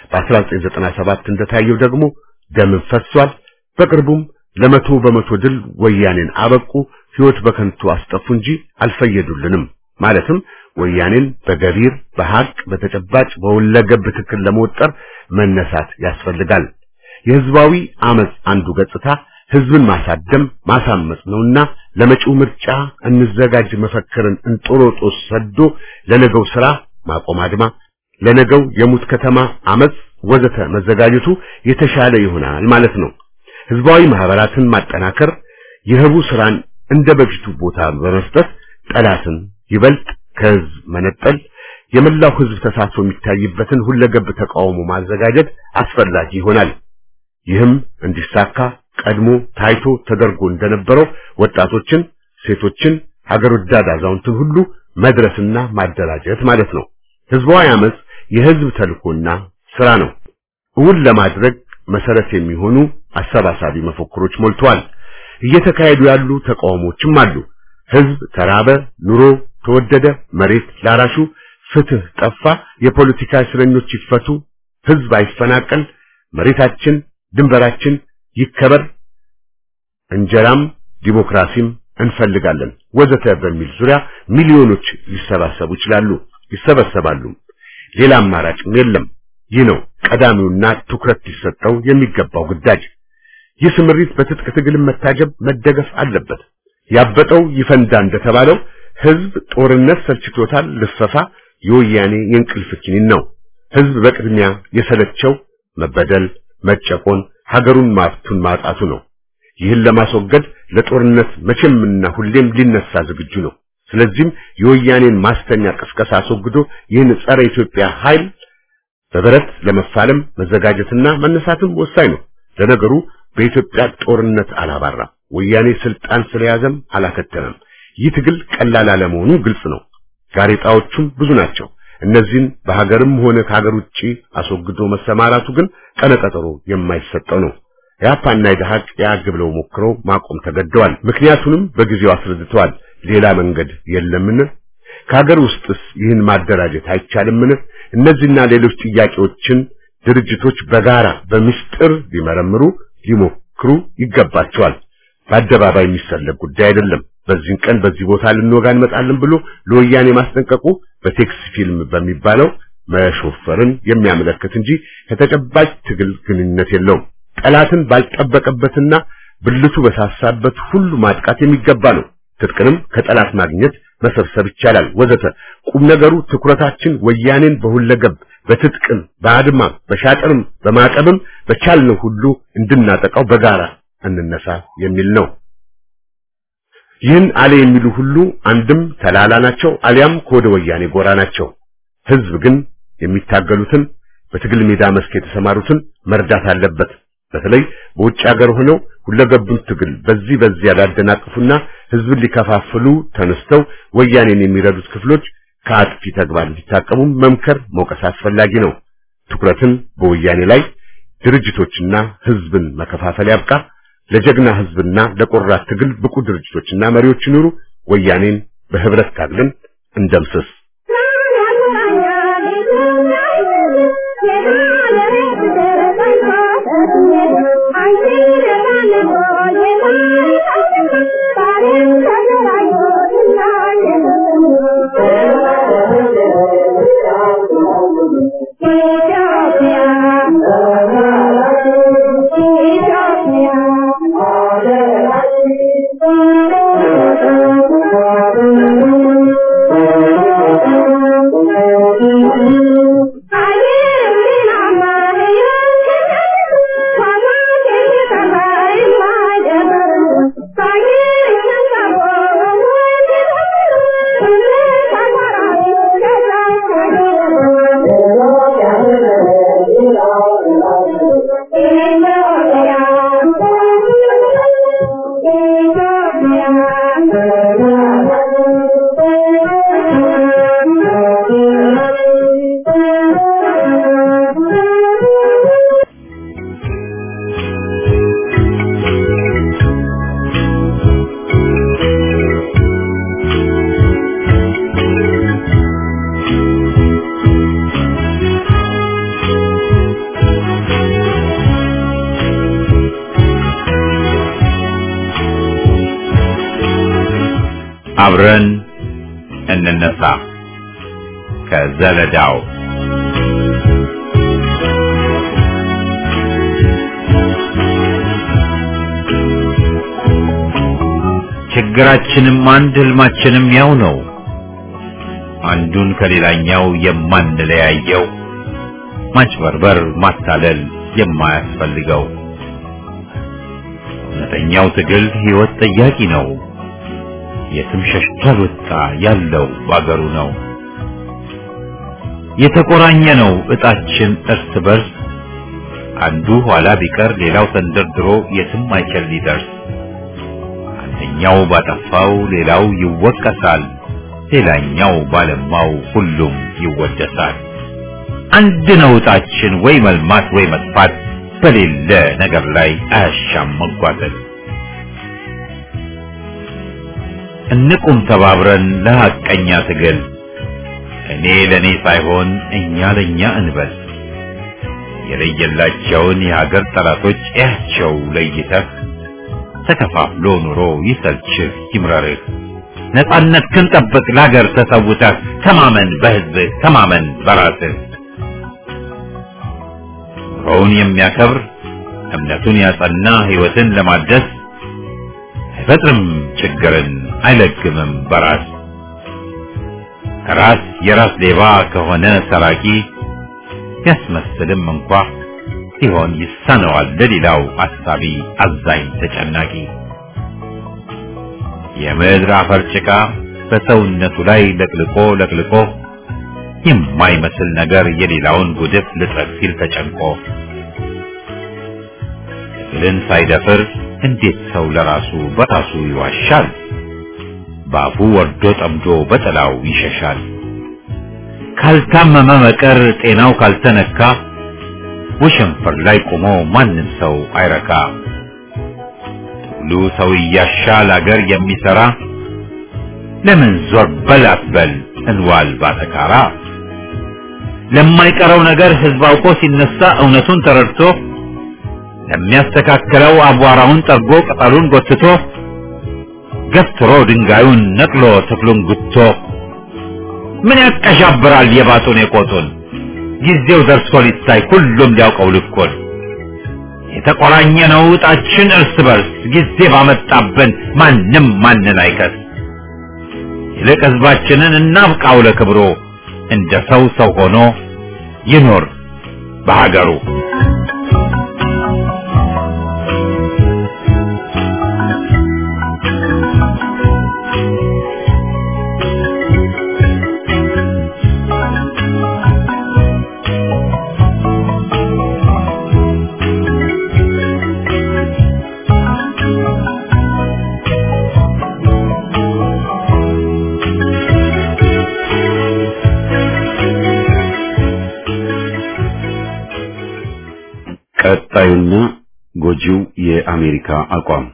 በ1997 እንደታየው ደግሞ ደምን ፈሷል። በቅርቡም ለመቶ በመቶ ድል ወያኔን አበቁ፣ ህይወት በከንቱ አስጠፉ እንጂ አልፈየዱልንም። ማለትም ወያኔን በገቢር በሐቅ በተጨባጭ በሁለገብ ትክክል ለመወጠር መነሳት ያስፈልጋል። የህዝባዊ አመጽ አንዱ ገጽታ ህዝብን ማሳደም ማሳመጽ ነውና ለመጪው ምርጫ እንዘጋጅ መፈክርን እንጦሮጦስ ሰዶ ለነገው ስራ ማቆም አድማ፣ ለነገው የሙት ከተማ አመጽ ወዘተ መዘጋጀቱ የተሻለ ይሆናል ማለት ነው። ህዝባዊ ማህበራትን ማጠናከር፣ የህቡ ስራን እንደ በፊቱ ቦታ በመስጠት ጠላትን ይበልጥ ከህዝብ መነጠል፣ የመላው ህዝብ ተሳትፎ የሚታይበትን ሁለገብ ተቃውሞ ማዘጋጀት አስፈላጊ ይሆናል። ይህም እንዲሳካ ቀድሞ ታይቶ ተደርጎ እንደነበረው ወጣቶችን፣ ሴቶችን፣ ሀገር ወዳድ አዛውንትን ሁሉ መድረስና ማደራጀት ማለት ነው። ህዝባዊ አመጽ የህዝብ ተልኮና ስራ ነው። እውን ለማድረግ መሰረት የሚሆኑ አሰባሳቢ መፈክሮች ሞልተዋል። እየተካሄዱ ያሉ ተቃውሞችም አሉ። ህዝብ ተራበ፣ ኑሮ ተወደደ፣ መሬት ላራሹ፣ ፍትህ ጠፋ፣ የፖለቲካ እስረኞች ይፈቱ፣ ህዝብ አይፈናቀል፣ መሬታችን ድንበራችን ይከበር፣ እንጀራም ዲሞክራሲም እንፈልጋለን ወዘተ በሚል ዙሪያ ሚሊዮኖች ሊሰባሰቡ ይችላሉ፣ ይሰበሰባሉ። ሌላ አማራጭም የለም። ይህ ነው ቀዳሚውና ትኩረት ሊሰጠው የሚገባው ግዳጅ። ይህ ስምሪት በትጥቅ ትግል መታጀብ መደገፍ አለበት። ያበጠው ይፈንዳ እንደተባለው ህዝብ ጦርነት ሰልችቶታል። ልፈፋ የወያኔ የእንቅልፍ ኪኒን ነው። ህዝብ በቅድሚያ የሰለቸው መበደል፣ መጨቆን፣ ሀገሩን ማፍቱን ማጣቱ ነው። ይህን ለማስወገድ ለጦርነት መቼምና ሁሌም ሊነሳ ዝግጁ ነው። ስለዚህም የወያኔን ማስተኛ ቅስቀሳ አስወግዶ ይህን ጸረ ኢትዮጵያ ኃይል በብረት ለመፋለም መዘጋጀትና መነሳትም ወሳኝ ነው። ለነገሩ በኢትዮጵያ ጦርነት አላባራም። ወያኔ ስልጣን ስለያዘም አላከተመም። ይህ ትግል ቀላል አለመሆኑ ግልጽ ነው። ጋሬጣዎቹም ብዙ ናቸው። እነዚህን በሀገርም ሆነ ከሀገር ውጪ አስወግዶ መሰማራቱ ግን ቀነቀጠሮ የማይሰጠው ነው። ያፓና የደሃቅ ያግ ብለው ሞክረው ማቆም ተገደዋል። ምክንያቱንም በጊዜው አስረድተዋል። ሌላ መንገድ የለምን? ከሀገር ውስጥስ ይህን ማደራጀት አይቻልምን? እነዚህና ሌሎች ጥያቄዎችን ድርጅቶች በጋራ በምስጢር ሊመረምሩ ሊሞክሩ ይገባቸዋል። በአደባባይ የሚሰለግ ጉዳይ አይደለም። በዚህን ቀን በዚህ ቦታ ልንወጋ እንመጣለን ብሎ ለወያኔ ማስጠንቀቁ በቴክስ ፊልም በሚባለው መሾፈርን የሚያመለክት እንጂ ከተጨባጭ ትግል ግንኙነት የለውም። ጠላትን ባልጠበቀበትና ብልቱ በሳሳበት ሁሉ ማጥቃት የሚገባ ነው። ትጥቅንም ከጠላት ማግኘት መሰብሰብ ይቻላል ወዘተ። ቁም ነገሩ ትኩረታችን ወያኔን በሁለገብ በትጥቅም በአድማም በሻጥርም በማዕቀብም በቻልነው ሁሉ እንድናጠቃው በጋራ እንነሳ የሚል ነው። ይህን አለ የሚሉ ሁሉ አንድም ተላላ ናቸው፣ አሊያም ከወደ ወያኔ ጎራ ናቸው። ህዝብ ግን የሚታገሉትን በትግል ሜዳ መስክ የተሰማሩትን መርዳት አለበት። በተለይ በውጭ ሀገር ሆነው ሁለገቡን ትግል በዚህ በዚያ ሊያደናቅፉና ህዝብን ሊከፋፍሉ ተነስተው ወያኔን የሚረዱት ክፍሎች ከአጥፊ ተግባር እንዲታቀሙ መምከር መውቀስ አስፈላጊ ነው። ትኩረትን በወያኔ ላይ ድርጅቶችና ህዝብን መከፋፈል ያብቃ። ለጀግና ህዝብና ለቆራት ትግል ብቁ ድርጅቶችና መሪዎች ይኑሩ። ወያኔን በህብረት ታግለን እንደምስስ። አብረን እንነሳ ከዘለዳው ችግራችንም አንድ ህልማችንም ያው ነው። አንዱን ከሌላኛው የማንለያየው ማጭበርበር፣ ማታለል የማያስፈልገው እውነተኛው ትግል ህይወት ጠያቂ ነው። የትም ሸሽቶ አልወጣ ያለው ባገሩ ነው። የተቆራኘ ነው እጣችን እርስ በርስ አንዱ ኋላ ቢቀር ሌላው ተንደርድሮ የትም አይችል ሊደርስ አንደኛው ባጠፋው ሌላው ይወቀሳል፣ ሌላኛው ባለማው ሁሉም ይወደሳል። አንድ ነው እጣችን ወይ መልማት ወይ መጥፋት በሌለ ነገር ላይ አያሻም መጓተት። እንቁም ተባብረን ለሐቀኛ ትግል እኔ ለኔ ሳይሆን እኛ ለኛ እንበል። የለየላቸውን የሀገር ጠላቶች እያቸው ለይተህ ተከፋፍሎ ኑሮ ይሰልችህ ይምረርህ። ነጻነት ክንጠብቅ ለሀገር ተሰውተህ ተማመን በህዝብህ ተማመን በራስህ። ኑሮውን የሚያከብር እምነቱን ያጸና ህይወትን ለማደስ አይፈጥርም ችግርን አይለግምም በራስ ራስ የራስ ሌባ ከሆነ ሰራቂ ቢያስመስልም እንኳ ሲሆን ይሳነዋል ለሌላው አሳቢ አዛኝ ተጨናቂ የምድር አፈር ጭቃ በሰውነቱ ላይ ለቅልቆ ለቅልቆ የማይመስል ነገር የሌላውን ጉድፍ ልጥረግ ሲል ተጨንቆ ትግልን ሳይደፍር እንዴት ሰው ለራሱ በራሱ ይዋሻል? ባፉ ወርዶ ጠምዶ በጥላው ይሸሻል። ካልታመመ በቀር ጤናው ካልተነካ ወሸንፈር ላይ ቆሞ ማንም ሰው አይረካ። ትግሉ ሰው እያሻል አገር የሚሰራ ለምን ዞር በል አትበል እንዋል ባተካራ። ለማይቀረው ነገር ህዝብ አውቆ ሲነሳ እውነቱን ተረድቶ ለሚያስተካክለው አቧራውን ጠርጎ ቅጠሉን ጎትቶ ገፍትሮ ድንጋዩን ነቅሎ ተክሉን ጉቶ ምን ያቀዣብራል የባጡን የቆጡን ጊዜው ደርሶ ሊታይ ሁሉም ሊያውቀው ልኩን የተቆራኘ ነው ዕጣችን እርስ በርስ ጊዜ ባመጣብን ማንም ማንን አይከስ ይልቅ ህዝባችንን እናብቃው ለክብሮ እንደ ሰው ሰው ሆኖ ይኖር በሀገሩ ቀጣዩና ጎጂው የአሜሪካ አቋም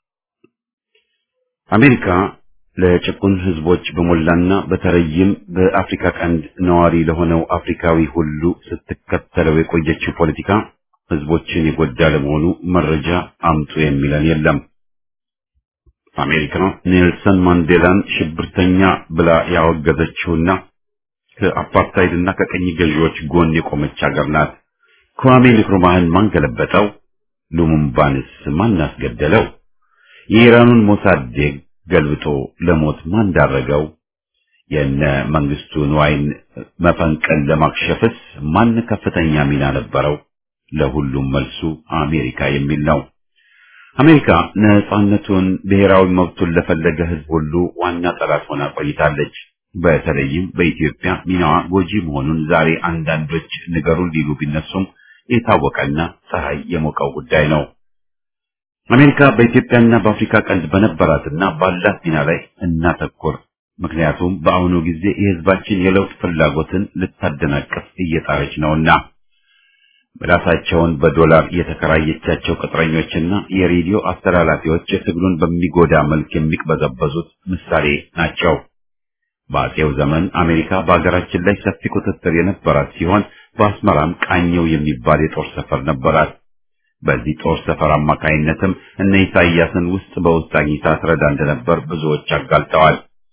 አሜሪካ ለጭቁን ህዝቦች በሞላና በተለይም በአፍሪካ ቀንድ ነዋሪ ለሆነው አፍሪካዊ ሁሉ ስትከተለው የቆየችው ፖለቲካ ህዝቦችን የጎዳ ለመሆኑ መረጃ አምጡ የሚለን የለም። አሜሪካ ኔልሰን ማንዴላን ሽብርተኛ ብላ ያወገዘችውና ከአፓርታይድና ከቀኝ ገዢዎች ጎን የቆመች ሀገር ናት። kwame ንክሩማህን ማን ገለበጠው? ሉሙምባንስ ማን አስገደለው? የኢራኑን ሞሳዴግ ገልብጦ ለሞት ማን ዳረገው? የነ መንግስቱ ንዋይን መፈንቀል ለማክሸፍስ ማን ከፍተኛ ሚና ነበረው? ለሁሉም መልሱ አሜሪካ የሚል ነው። አሜሪካ ነጻነቱን ብሔራዊ መብቱን ለፈለገ ህዝብ ሁሉ ዋና ጠላት ሆና ቆይታለች። በተለይም በኢትዮጵያ ሚናዋ ጎጂ መሆኑን ዛሬ አንዳንዶች ንገሩን ሊሉ ቢነሱም የታወቀና ፀሐይ የሞቀው ጉዳይ ነው። አሜሪካ በኢትዮጵያና በአፍሪካ ቀንድ በነበራትና ባላት ሚና ላይ እናተኩር። ምክንያቱም በአሁኑ ጊዜ የህዝባችን የለውጥ ፍላጎትን ልታደናቅፍ እየጣረች ነውና። ምላሳቸውን በዶላር የተከራየቻቸው ቅጥረኞችና የሬዲዮ አስተላላፊዎች ትግሉን በሚጎዳ መልክ የሚቅበዘበዙት ምሳሌ ናቸው። በአጼው ዘመን አሜሪካ በሀገራችን ላይ ሰፊ ቁጥጥር የነበራት ሲሆን በአስመራም ቃኘው የሚባል የጦር ሰፈር ነበራት። በዚህ ጦር ሰፈር አማካይነትም እነ ኢሳያስን ውስጥ በውስጥ አግኝታ ትረዳ እንደነበር ብዙዎች አጋልጠዋል።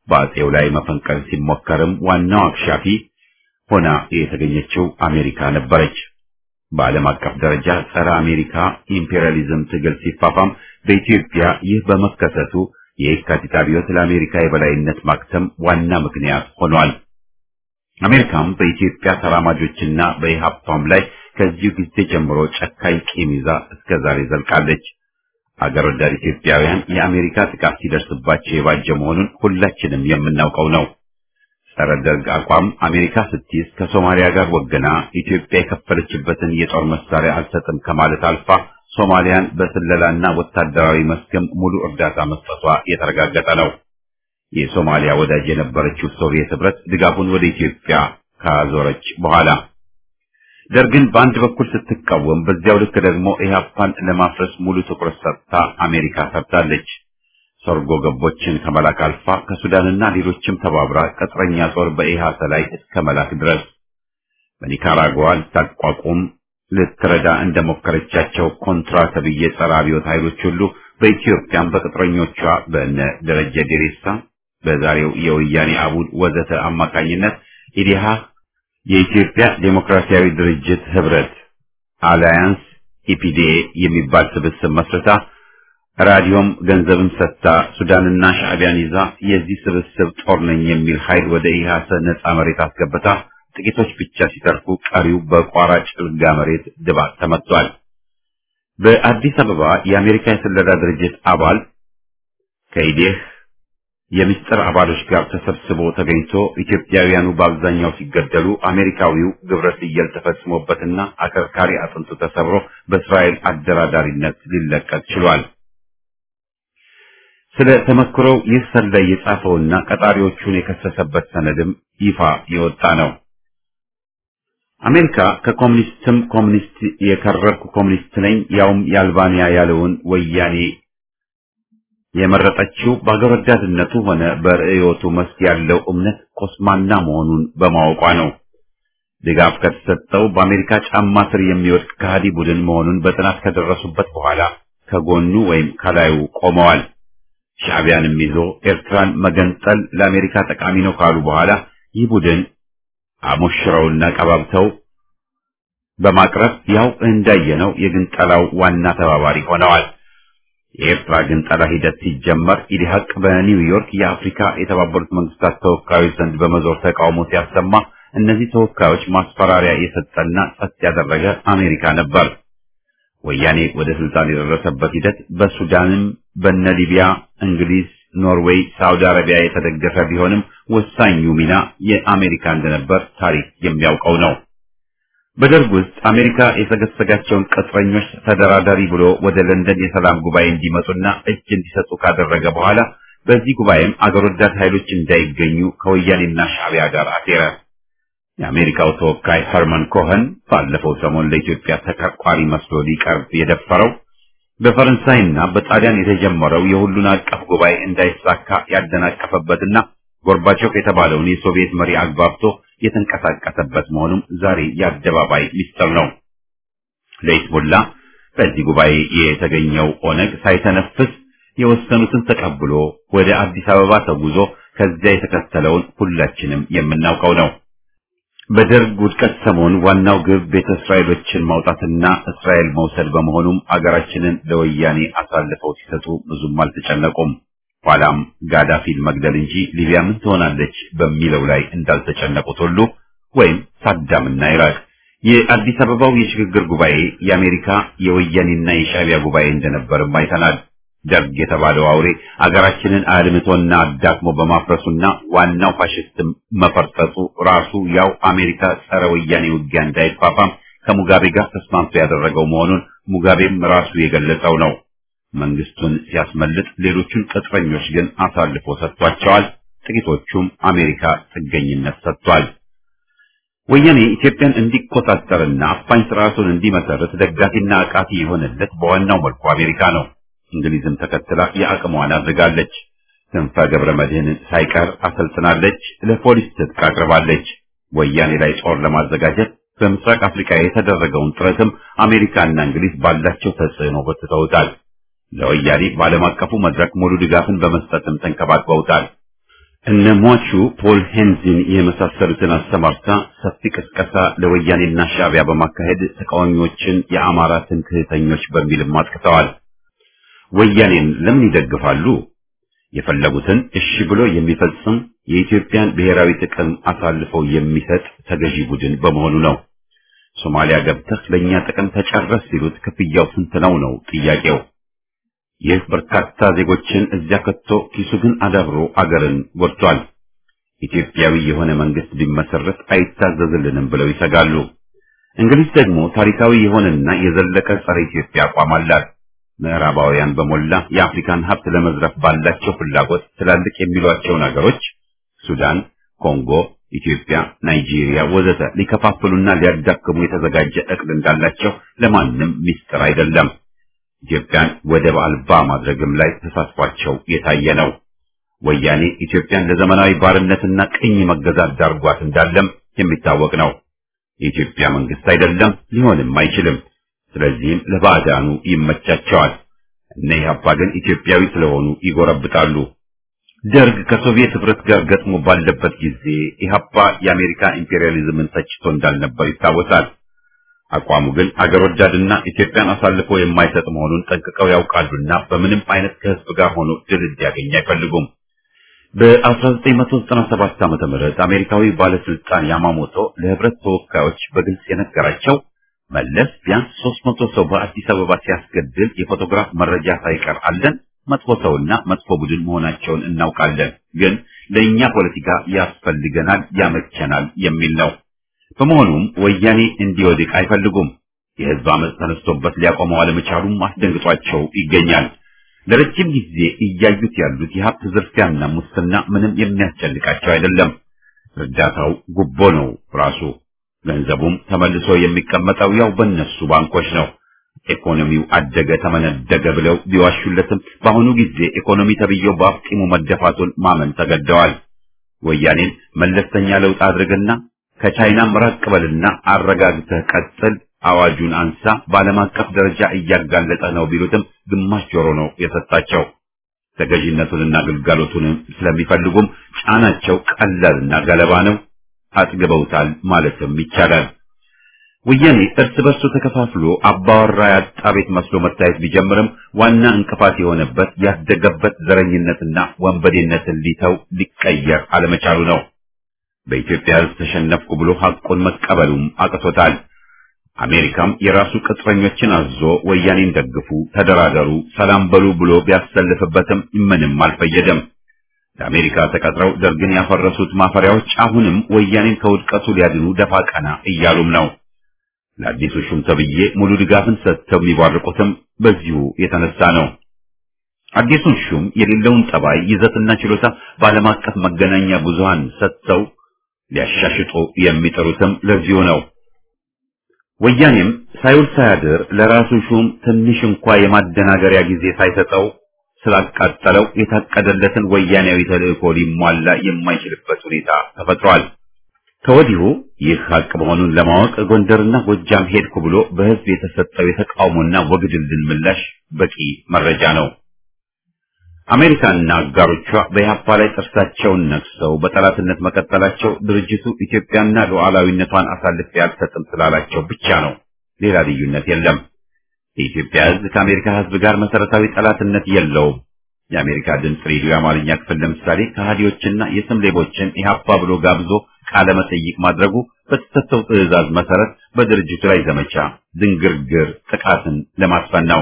በአጼው ላይ መፈንቀል ሲሞከርም ዋናው አክሻፊ ሆና የተገኘችው አሜሪካ ነበረች። በዓለም አቀፍ ደረጃ ጸረ አሜሪካ ኢምፔሪያሊዝም ትግል ሲፋፋም በኢትዮጵያ ይህ በመከሰቱ የየካቲት አብዮት ለአሜሪካ የበላይነት ማክተም ዋና ምክንያት ሆኗል። አሜሪካም በኢትዮጵያ ተራማጆችና በኢሃፓም ላይ ከዚሁ ጊዜ ጀምሮ ጨካኝ ቂም ይዛ እስከ ዛሬ ዘልቃለች። አገር ወዳድ ኢትዮጵያውያን የአሜሪካ ጥቃት ሲደርስባቸው የባጀ መሆኑን ሁላችንም የምናውቀው ነው። ጸረ ደርግ አቋም አሜሪካ ስትይዝ ከሶማሊያ ጋር ወገና ኢትዮጵያ የከፈለችበትን የጦር መሳሪያ አልሰጥም ከማለት አልፋ ሶማሊያን በስለላና ወታደራዊ መስክም ሙሉ እርዳታ መስጠቷ የተረጋገጠ ነው። የሶማሊያ ወዳጅ የነበረችው ሶቪየት ህብረት ድጋፉን ወደ ኢትዮጵያ ካዞረች በኋላ ደርግን በአንድ በኩል ስትቃወም፣ በዚያው ልክ ደግሞ ኢህአፓን ለማፍረስ ሙሉ ትኩረት ሰጥታ አሜሪካ ሰርታለች። ሰርጎ ገቦችን ከመላክ አልፋ ከሱዳንና ሌሎችም ተባብራ ቅጥረኛ ጦር በኢሃሰ ላይ እስከ መላክ ድረስ በኒካራጓ ልታቋቁም ልትረዳ እንደሞከረቻቸው ኮንትራ ተብዬ ጸረ አብዮት ኃይሎች ሁሉ በኢትዮጵያም በቅጥረኞቿ በእነ ደረጀ ዴሬሳ በዛሬው የወያኔ አቡድ ወዘተ አማካኝነት ኢዲሃ የኢትዮጵያ ዴሞክራሲያዊ ድርጅት ህብረት አላያንስ ኢፒዲኤ የሚባል ስብስብ መስርታ ራዲዮም ገንዘብም ሰጥታ ሱዳንና ሻዕቢያን ይዛ የዚህ ስብስብ ጦር ነኝ የሚል ኃይል ወደ ኢሃሰ ነጻ መሬት አስገብታ ጥቂቶች ብቻ ሲተርፉ ቀሪው በቋራ ጭልጋ መሬት ድባቅ ተመቷል። በአዲስ አበባ የአሜሪካ የስለላ ድርጅት አባል ከኢዴህ የምስጢር አባሎች ጋር ተሰብስቦ ተገኝቶ ኢትዮጵያውያኑ በአብዛኛው ሲገደሉ አሜሪካዊው ግብረ ስየል ተፈጽሞበትና አከርካሪ አጥንቱ ተሰብሮ በእስራኤል አደራዳሪነት ሊለቀቅ ችሏል። ስለ ተመክሮው ይህ ሰላይ የጻፈውና ቀጣሪዎቹን የከሰሰበት ሰነድም ይፋ የወጣ ነው። አሜሪካ ከኮሙኒስትም ኮሙኒስት የከረርኩ ኮሙኒስት ነኝ ያውም የአልባንያ ያለውን ወያኔ የመረጠችው በአገር ወዳድነቱ ሆነ በርዕዮቱ መስክ ያለው እምነት ኮስማና መሆኑን በማወቋ ነው። ድጋፍ ከተሰጠው በአሜሪካ ጫማ ስር የሚወድቅ ከሃዲ ቡድን መሆኑን በጥናት ከደረሱበት በኋላ ከጎኑ ወይም ከላዩ ቆመዋል። ሻዕቢያንም ይዞ ኤርትራን መገንጠል ለአሜሪካ ጠቃሚ ነው ካሉ በኋላ ይህ ቡድን አሞሽረውና ቀባብተው በማቅረብ ያው እንዳየነው የግንጠላው ዋና ተባባሪ ሆነዋል። የኤርትራ ግንጠላ ሂደት ሲጀመር ኢዲሀቅ በኒውዮርክ የአፍሪካ የተባበሩት መንግስታት ተወካዮች ዘንድ በመዞር ተቃውሞ ሲያሰማ እነዚህ ተወካዮች ማስፈራሪያ የሰጠና ጸጥ ያደረገ አሜሪካ ነበር። ወያኔ ወደ ስልጣን የደረሰበት ሂደት በሱዳንም በነ ሊቢያ፣ እንግሊዝ፣ ኖርዌይ፣ ሳውዲ አረቢያ የተደገፈ ቢሆንም ወሳኙ ሚና የአሜሪካ እንደነበር ታሪክ የሚያውቀው ነው። በደርግ ውስጥ አሜሪካ የሰገሰጋቸውን ቅጥረኞች ተደራዳሪ ብሎ ወደ ለንደን የሰላም ጉባኤ እንዲመጡና እጅ እንዲሰጡ ካደረገ በኋላ በዚህ ጉባኤም አገር ወዳድ ኃይሎች እንዳይገኙ ከወያኔና ሻዕቢያ ጋር አሴረ። የአሜሪካው ተወካይ ኸርመን ኮኸን ባለፈው ሰሞን ለኢትዮጵያ ተቀርቋሪ መስሎ ሊቀርብ የደፈረው በፈረንሳይና በጣሊያን የተጀመረው የሁሉን አቀፍ ጉባኤ እንዳይሳካ ያደናቀፈበትና ጎርባቾቭ የተባለውን የሶቪየት መሪ አግባብቶ የተንቀሳቀሰበት መሆኑም ዛሬ የአደባባይ ሚስጥር ነው። ለሂዝቦላ በዚህ ጉባኤ የተገኘው ኦነግ ሳይተነፍስ የወሰኑትን ተቀብሎ ወደ አዲስ አበባ ተጉዞ ከዚያ የተከተለውን ሁላችንም የምናውቀው ነው። በደርግ ውድቀት ሰሞን ዋናው ግብ ቤተ እስራኤሎችን ማውጣትና እስራኤል መውሰድ በመሆኑም አገራችንን ለወያኔ አሳልፈው ሲሰጡ ብዙም አልተጨነቁም። ኋላም ጋዳፊን መግደል እንጂ ሊቢያ ምን ትሆናለች በሚለው ላይ እንዳልተጨነቁት ሁሉ ወይም ሳዳምና ኢራቅ የአዲስ አበባው የሽግግር ጉባኤ የአሜሪካ የወያኔና የሻዕቢያ ጉባኤ እንደነበርም አይተናል። ደርግ የተባለው አውሬ አገራችንን አልምቶና አዳክሞ በማፍረሱና ዋናው ፋሽስትም መፈርጠጡ ራሱ ያው አሜሪካ ጸረ ወያኔ ውጊያ እንዳይፋፋም ከሙጋቤ ጋር ተስማምቶ ያደረገው መሆኑን ሙጋቤም ራሱ የገለጸው ነው። መንግስቱን ሲያስመልጥ ሌሎቹን ቅጥረኞች ግን አሳልፎ ሰጥቷቸዋል። ጥቂቶቹም አሜሪካ ጥገኝነት ሰጥቷል። ወያኔ ኢትዮጵያን እንዲቆጣጠርና አፋኝ ስርዓቱን እንዲመሰርት ደጋፊና አቃፊ የሆነለት በዋናው መልኩ አሜሪካ ነው። እንግሊዝም ተከትላ የአቅሟን አድርጋለች። ክንፈ ገብረ መድህንን ሳይቀር አሰልጥናለች። ለፖሊስ ትጥቅ አቅርባለች። ወያኔ ላይ ጦር ለማዘጋጀት በምስራቅ አፍሪካ የተደረገውን ጥረትም አሜሪካና እንግሊዝ ባላቸው ተጽዕኖ በትተውታል። ለወያኔ በዓለም አቀፉ መድረክ ሙሉ ድጋፍን በመስጠትም ተንከባክበውታል። እነ ሟቹ ፖል ሄንዚን የመሳሰሉትን አሰማርታ ሰፊ ቅስቀሳ ለወያኔና ሻዕቢያ በማካሄድ ተቃዋሚዎችን የአማራ ትምክህተኞች በሚልም አጥቅተዋል። ወያኔን ለምን ይደግፋሉ? የፈለጉትን እሺ ብሎ የሚፈጽም የኢትዮጵያን ብሔራዊ ጥቅም አሳልፈው የሚሰጥ ተገዢ ቡድን በመሆኑ ነው። ሶማሊያ ገብተህ ለኛ ጥቅም ተጨረስ ሲሉት ክፍያው ስንት ነው ነው ጥያቄው። ይህ በርካታ ዜጎችን እዚያ ከቶ ኪሱ ግን አዳብሮ አገርን ጎድቷል። ኢትዮጵያዊ የሆነ መንግስት ቢመሰረት አይታዘዝልንም ብለው ይሰጋሉ። እንግሊዝ ደግሞ ታሪካዊ የሆነና የዘለቀ ጸረ ኢትዮጵያ አቋም አላት። ምዕራባውያን በሞላ የአፍሪካን ሀብት ለመዝረፍ ባላቸው ፍላጎት ትላልቅ የሚሏቸውን አገሮች ሱዳን፣ ኮንጎ፣ ኢትዮጵያ፣ ናይጄሪያ ወዘተ ሊከፋፍሉና ሊያዳክሙ የተዘጋጀ እቅድ እንዳላቸው ለማንም ሚስጥር አይደለም። ኢትዮጵያን ወደብ አልባ ማድረግም ላይ ተሳትፏቸው የታየ ነው። ወያኔ ኢትዮጵያን ለዘመናዊ ባርነትና ቅኝ መገዛት ዳርጓት እንዳለም የሚታወቅ ነው። የኢትዮጵያ መንግስት አይደለም፣ ሊሆንም አይችልም። ስለዚህም ለባዕዳኑ ይመቻቸዋል። እነ ኢህአፓ ግን ኢትዮጵያዊ ስለሆኑ ይጎረብጣሉ። ደርግ ከሶቪየት ህብረት ጋር ገጥሞ ባለበት ጊዜ ኢህአፓ የአሜሪካ ኢምፔሪያሊዝምን ተችቶ እንዳልነበር ይታወሳል። አቋሙ ግን አገር ወዳድና ኢትዮጵያን አሳልፎ የማይሰጥ መሆኑን ጠንቅቀው ያውቃሉና በምንም አይነት ከህዝብ ጋር ሆኖ ድል እንዲያገኝ አይፈልጉም። በ1997 ዓመተ ምህረት አሜሪካዊ ባለስልጣን ያማሞቶ ለህብረት ተወካዮች በግልጽ የነገራቸው መለስ ቢያንስ 300 ሰው በአዲስ አበባ ሲያስገድል የፎቶግራፍ መረጃ ሳይቀር አለን። መጥፎ ሰውና መጥፎ ቡድን መሆናቸውን እናውቃለን፣ ግን ለእኛ ፖለቲካ ያስፈልገናል፣ ያመቸናል የሚል ነው። በመሆኑም ወያኔ እንዲወድቅ አይፈልጉም። የህዝብ አመፅ ተነስቶበት ሊያቆመው አለመቻሉም አስደንግጧቸው ይገኛል። ለረጅም ጊዜ እያዩት ያሉት የሀብት ዝርፊያና ሙስና ምንም የሚያስጨንቃቸው አይደለም። እርዳታው ጉቦ ነው ራሱ። ገንዘቡም ተመልሶ የሚቀመጠው ያው በእነሱ ባንኮች ነው። ኢኮኖሚው አደገ ተመነደገ ብለው ቢዋሹለትም በአሁኑ ጊዜ ኢኮኖሚ ተብዬው በአፍጢሙ መደፋቱን ማመን ተገደዋል። ወያኔን መለስተኛ ለውጥ አድርግና ከቻይናም ራቅ በልና አረጋግተህ ቀጥል፣ አዋጁን አንሳ፣ በዓለም አቀፍ ደረጃ እያጋለጠ ነው ቢሉትም ግማሽ ጆሮ ነው የሰጣቸው። ተገዥነቱንና ግልጋሎቱንም ስለሚፈልጉም ጫናቸው ቀላልና ገለባ ነው። አጥግበውታል ማለትም ይቻላል። ወያኔ እርስ በርሱ ተከፋፍሎ አባወራ ያጣ ቤት መስሎ መታየት ቢጀምርም ዋና እንቅፋት የሆነበት ያደገበት ዘረኝነትና ወንበዴነትን ሊተው ሊቀየር አለመቻሉ ነው። በኢትዮጵያ ሕዝብ ተሸነፍኩ ብሎ ሐቁን መቀበሉም አቅቶታል። አሜሪካም የራሱ ቅጥረኞችን አዞ ወያኔን ደግፉ፣ ተደራደሩ፣ ሰላም በሉ ብሎ ቢያሰልፍበትም ምንም አልፈየደም። ለአሜሪካ ተቀጥረው ደርግን ያፈረሱት ማፈሪያዎች አሁንም ወያኔን ከውድቀቱ ሊያድኑ ደፋ ቀና እያሉም ነው። ለአዲሱ ሹም ተብዬ ሙሉ ድጋፍን ሰጥተው የሚባርቁትም በዚሁ የተነሳ ነው። አዲሱን ሹም የሌለውን ጠባይ ይዘትና ችሎታ በዓለም አቀፍ መገናኛ ብዙሃን ሰጥተው ሊያሻሽጡ የሚጠሩትም ለዚሁ ነው። ወያኔም ሳይውል ሳያድር ለራሱ ሹም ትንሽ እንኳ የማደናገሪያ ጊዜ ሳይሰጠው ስላቃጠለው የታቀደለትን ወያኔያዊ ተልእኮ ሊሟላ የማይችልበት ሁኔታ ተፈጥሯል። ከወዲሁ ይህ ሀቅ መሆኑን ለማወቅ ጎንደርና ጎጃም ሄድኩ ብሎ በሕዝብ የተሰጠው የተቃውሞና ወግድልን ምላሽ በቂ መረጃ ነው። አሜሪካና አጋሮቿ በኢህአፓ ላይ ጥርሳቸውን ነክሰው በጠላትነት መቀጠላቸው ድርጅቱ ኢትዮጵያና ሉዓላዊነቷን አሳልፌ አልሰጥም ስላላቸው ብቻ ነው። ሌላ ልዩነት የለም። የኢትዮጵያ ሕዝብ ከአሜሪካ ሕዝብ ጋር መሰረታዊ ጠላትነት የለውም። የአሜሪካ ድምፅ ሬዲዮ የአማርኛ ክፍል ለምሳሌ ከሃዲዎችና የስም ሌቦችን ኢህአፓ ብሎ ጋብዞ ቃለ መጠይቅ ማድረጉ በተሰጠው ትዕዛዝ መሰረት በድርጅቱ ላይ ዘመቻ ድንግርግር ጥቃትን ለማስፈን ነው።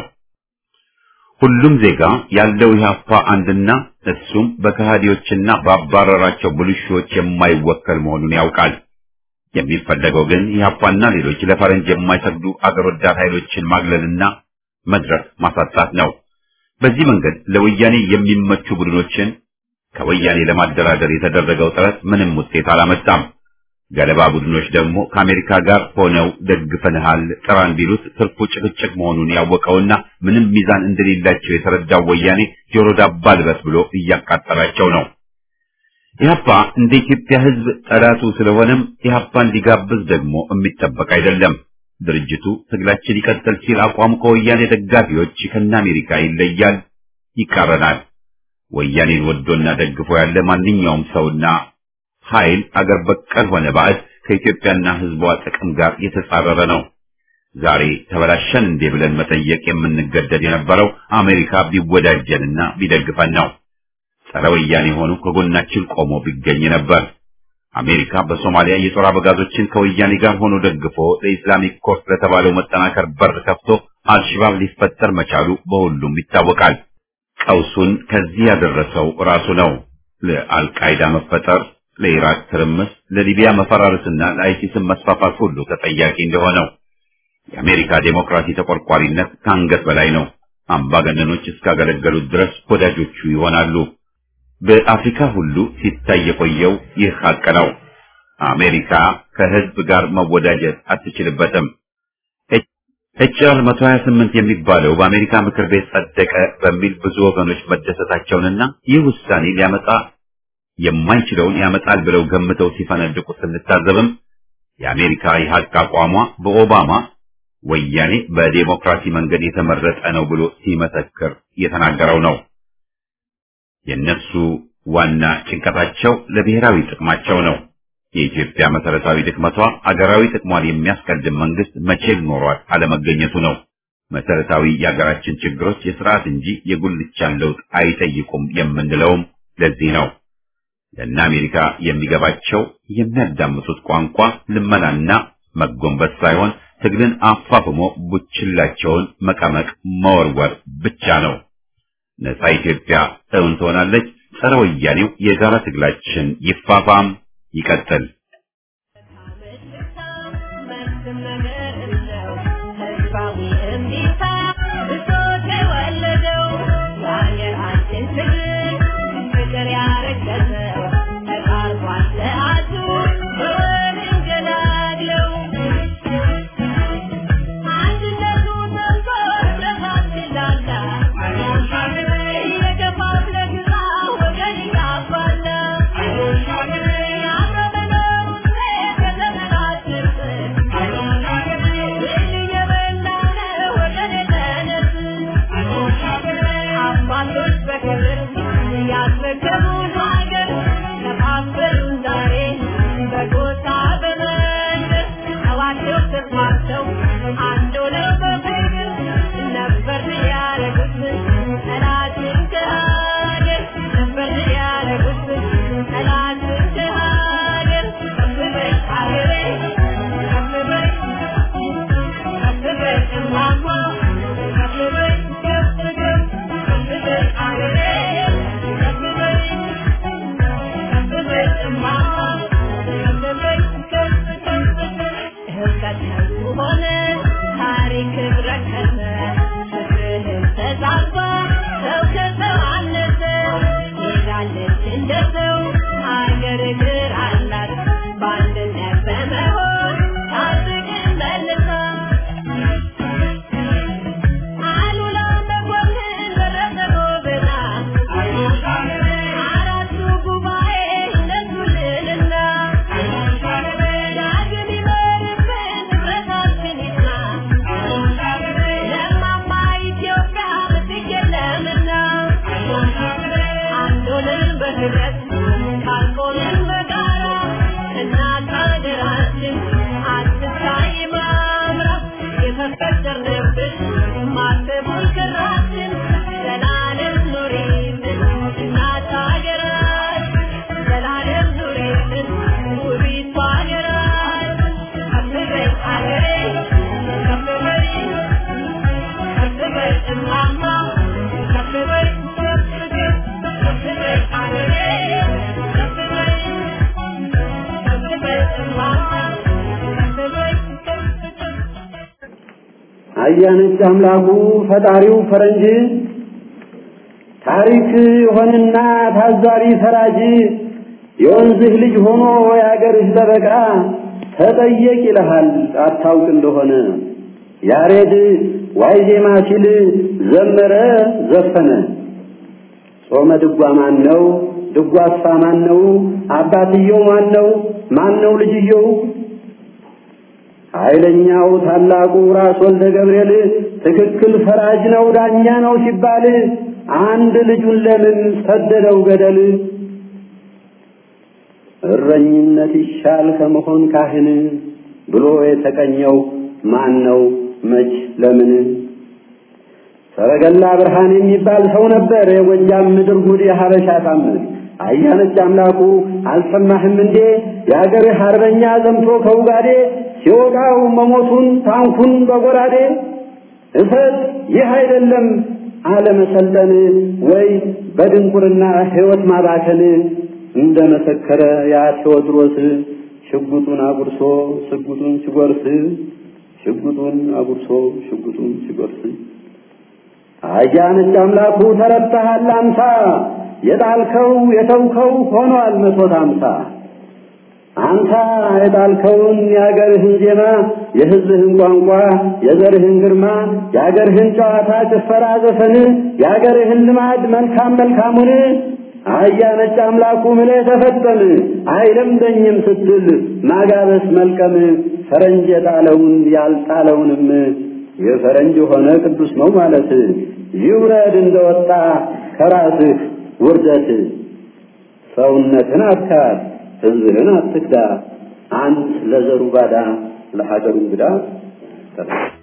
ሁሉም ዜጋ ያለው ኢህአፓ አንድና እሱም በከሃዲዎችና ባባረራቸው ብልሹዎች የማይወከል መሆኑን ያውቃል። የሚፈለገው ግን ኢህአፓና ሌሎች ለፈረንጅ የማይሰግዱ አገር ወዳድ ኃይሎችን ማግለልና መድረክ ማሳጣት ነው። በዚህ መንገድ ለወያኔ የሚመቹ ቡድኖችን ከወያኔ ለማደራደር የተደረገው ጥረት ምንም ውጤት አላመጣም። ገለባ ቡድኖች ደግሞ ከአሜሪካ ጋር ሆነው ደግፈንሃል ጥራን ቢሉት ትርፉ ጭቅጭቅ መሆኑን ያወቀውና ምንም ሚዛን እንደሌላቸው የተረዳው ወያኔ ጆሮ ዳባ ልበስ ብሎ እያቃጠላቸው ነው። ኢህአፓ እንደ ኢትዮጵያ ሕዝብ ጠላቱ ስለሆነም ኢህአፓን ሊጋብዝ ደግሞ የሚጠበቅ አይደለም። ድርጅቱ ትግላችን ይቀጥል ሲል አቋሙ ከወያኔ ደጋፊዎች ከነ አሜሪካ ይለያል፣ ይቃረናል። ወያኔን ወዶና ደግፎ ያለ ማንኛውም ሰውና ኃይል አገር በቀል ሆነ ባዕድ ከኢትዮጵያና ሕዝቧ ጥቅም ጋር የተጻረረ ነው። ዛሬ ተበላሸን እንዴ ብለን መጠየቅ የምንገደድ የነበረው አሜሪካ ቢወዳጀንና ቢደግፈን ነው። ጸረ ወያኔ ሆኑ ከጎናችን ቆሞ ቢገኝ ነበር። አሜሪካ በሶማሊያ የጦር አበጋዞችን ከወያኔ ጋር ሆኖ ደግፎ ለኢስላሚክ ኮርስ ለተባለው መጠናከር በር ከፍቶ አልሽባብ ሊፈጠር መቻሉ በሁሉም ይታወቃል። ቀውሱን ከዚህ ያደረሰው ራሱ ነው። ለአልቃይዳ መፈጠር፣ ለኢራቅ ትርምስ፣ ለሊቢያ መፈራረስና ለአይሲስን መስፋፋት ሁሉ ተጠያቂ እንደሆነው የአሜሪካ ዴሞክራሲ ተቆርቋሪነት ከአንገት በላይ ነው። አምባገነኖች እስካገለገሉት ድረስ ወዳጆቹ ይሆናሉ። በአፍሪካ ሁሉ ሲታይ የቆየው ይህ ሀቅ ነው። አሜሪካ ከህዝብ ጋር መወዳጀት አትችልበትም። ኤችአር 128 የሚባለው በአሜሪካ ምክር ቤት ጸደቀ በሚል ብዙ ወገኖች መደሰታቸውንና ይህ ውሳኔ ሊያመጣ የማይችለውን ያመጣል ብለው ገምተው ሲፈነድቁ ስንታዘብም የአሜሪካ የሀቅ አቋሟ በኦባማ ወያኔ በዴሞክራሲ መንገድ የተመረጠ ነው ብሎ ሲመሰክር የተናገረው ነው። የነሱ ዋና ጭንቀታቸው ለብሔራዊ ጥቅማቸው ነው። የኢትዮጵያ መሰረታዊ ድክመቷ አገራዊ ጥቅሟን የሚያስቀድም መንግስት መቼም ኖሯት አለመገኘቱ ነው። መሰረታዊ የሀገራችን ችግሮች የስርዓት እንጂ የጉልቻን ለውጥ አይጠይቁም የምንለውም ለዚህ ነው። ለእነ አሜሪካ የሚገባቸው የሚያዳምጡት ቋንቋ ልመናና መጎንበስ ሳይሆን ትግልን አፋፍሞ ቡችላቸውን መቀመቅ መወርወር ብቻ ነው። ነፃ ኢትዮጵያ እውን ትሆናለች። ጸረ ወያኔው የጋራ ትግላችን ይፋፋም ይቀጥል። አያነች አምላኩ ፈጣሪው ፈረንጅ ታሪክ የሆንና ታዛሪ ፈራጅ የወንዝህ ልጅ ሆኖ የአገርህ ጠበቃ ተጠየቅ ይልሃል አታውቅ እንደሆነ ያሬድ ዋይ ዜማ ሲል ዘመረ ዘፈነ ጾመ ድጓ ማን ነው ድጓሳ ማን ነው አባትየው ማን ነው ማን ነው ልጅየው ኃይለኛው ታላቁ ራስ ወልደ ገብርኤል ትክክል ፈራጅ ነው ዳኛ ነው ሲባል አንድ ልጁን ለምን ሰደደው ገደል? እረኝነት ይሻል ከመሆን ካህን ብሎ የተቀኘው ማን ነው መች ለምን? ሰረገላ ብርሃን የሚባል ሰው ነበር የጎጃም ምድር ጉድ የሀበሻ ታምር አያነች አምላኩ አልሰማህም እንዴ የአገርህ አርበኛ ዘምቶ ከውጋዴ ሲወጋው መሞቱን ታንኩን በጎራዴ እሰጥ ይህ አይደለም አለመሰልጠን ወይ በድንቁርና ሕይወት ማባከን እንደ መሰከረ ያ ቴዎድሮስ ሽጉጡን አጉርሶ ሽጉጡን ሲጎርስ ሽጉጡን አጉርሶ ሽጉጡን ሲጎርስ አያነች አምላኩ ተረታሃል አምሳ የጣልከው የተውከው ሆኗል መቶት አምሳ አንተ የጣልከውን የአገርህን ዜማ የሕዝብህን ቋንቋ የዘርህን ግርማ የአገርህን ጨዋታ ጭፈራ ዘፈን የአገርህን ልማድ መልካም መልካሙን አህያ ነጭ አምላኩ ምለህ ተፈጠም አይለምደኝም ስትል ማጋበስ መልቀም ፈረንጅ የጣለውን ያልጣለውንም የፈረንጅ ሆነ ቅዱስ ነው ማለት ይውረድ እንደወጣ ከራስህ ውርደት ሰውነትን አትካድ ሕዝብህን አትክዳ አንት ለዘሩ ባዳ ለሀገሩ እንግዳ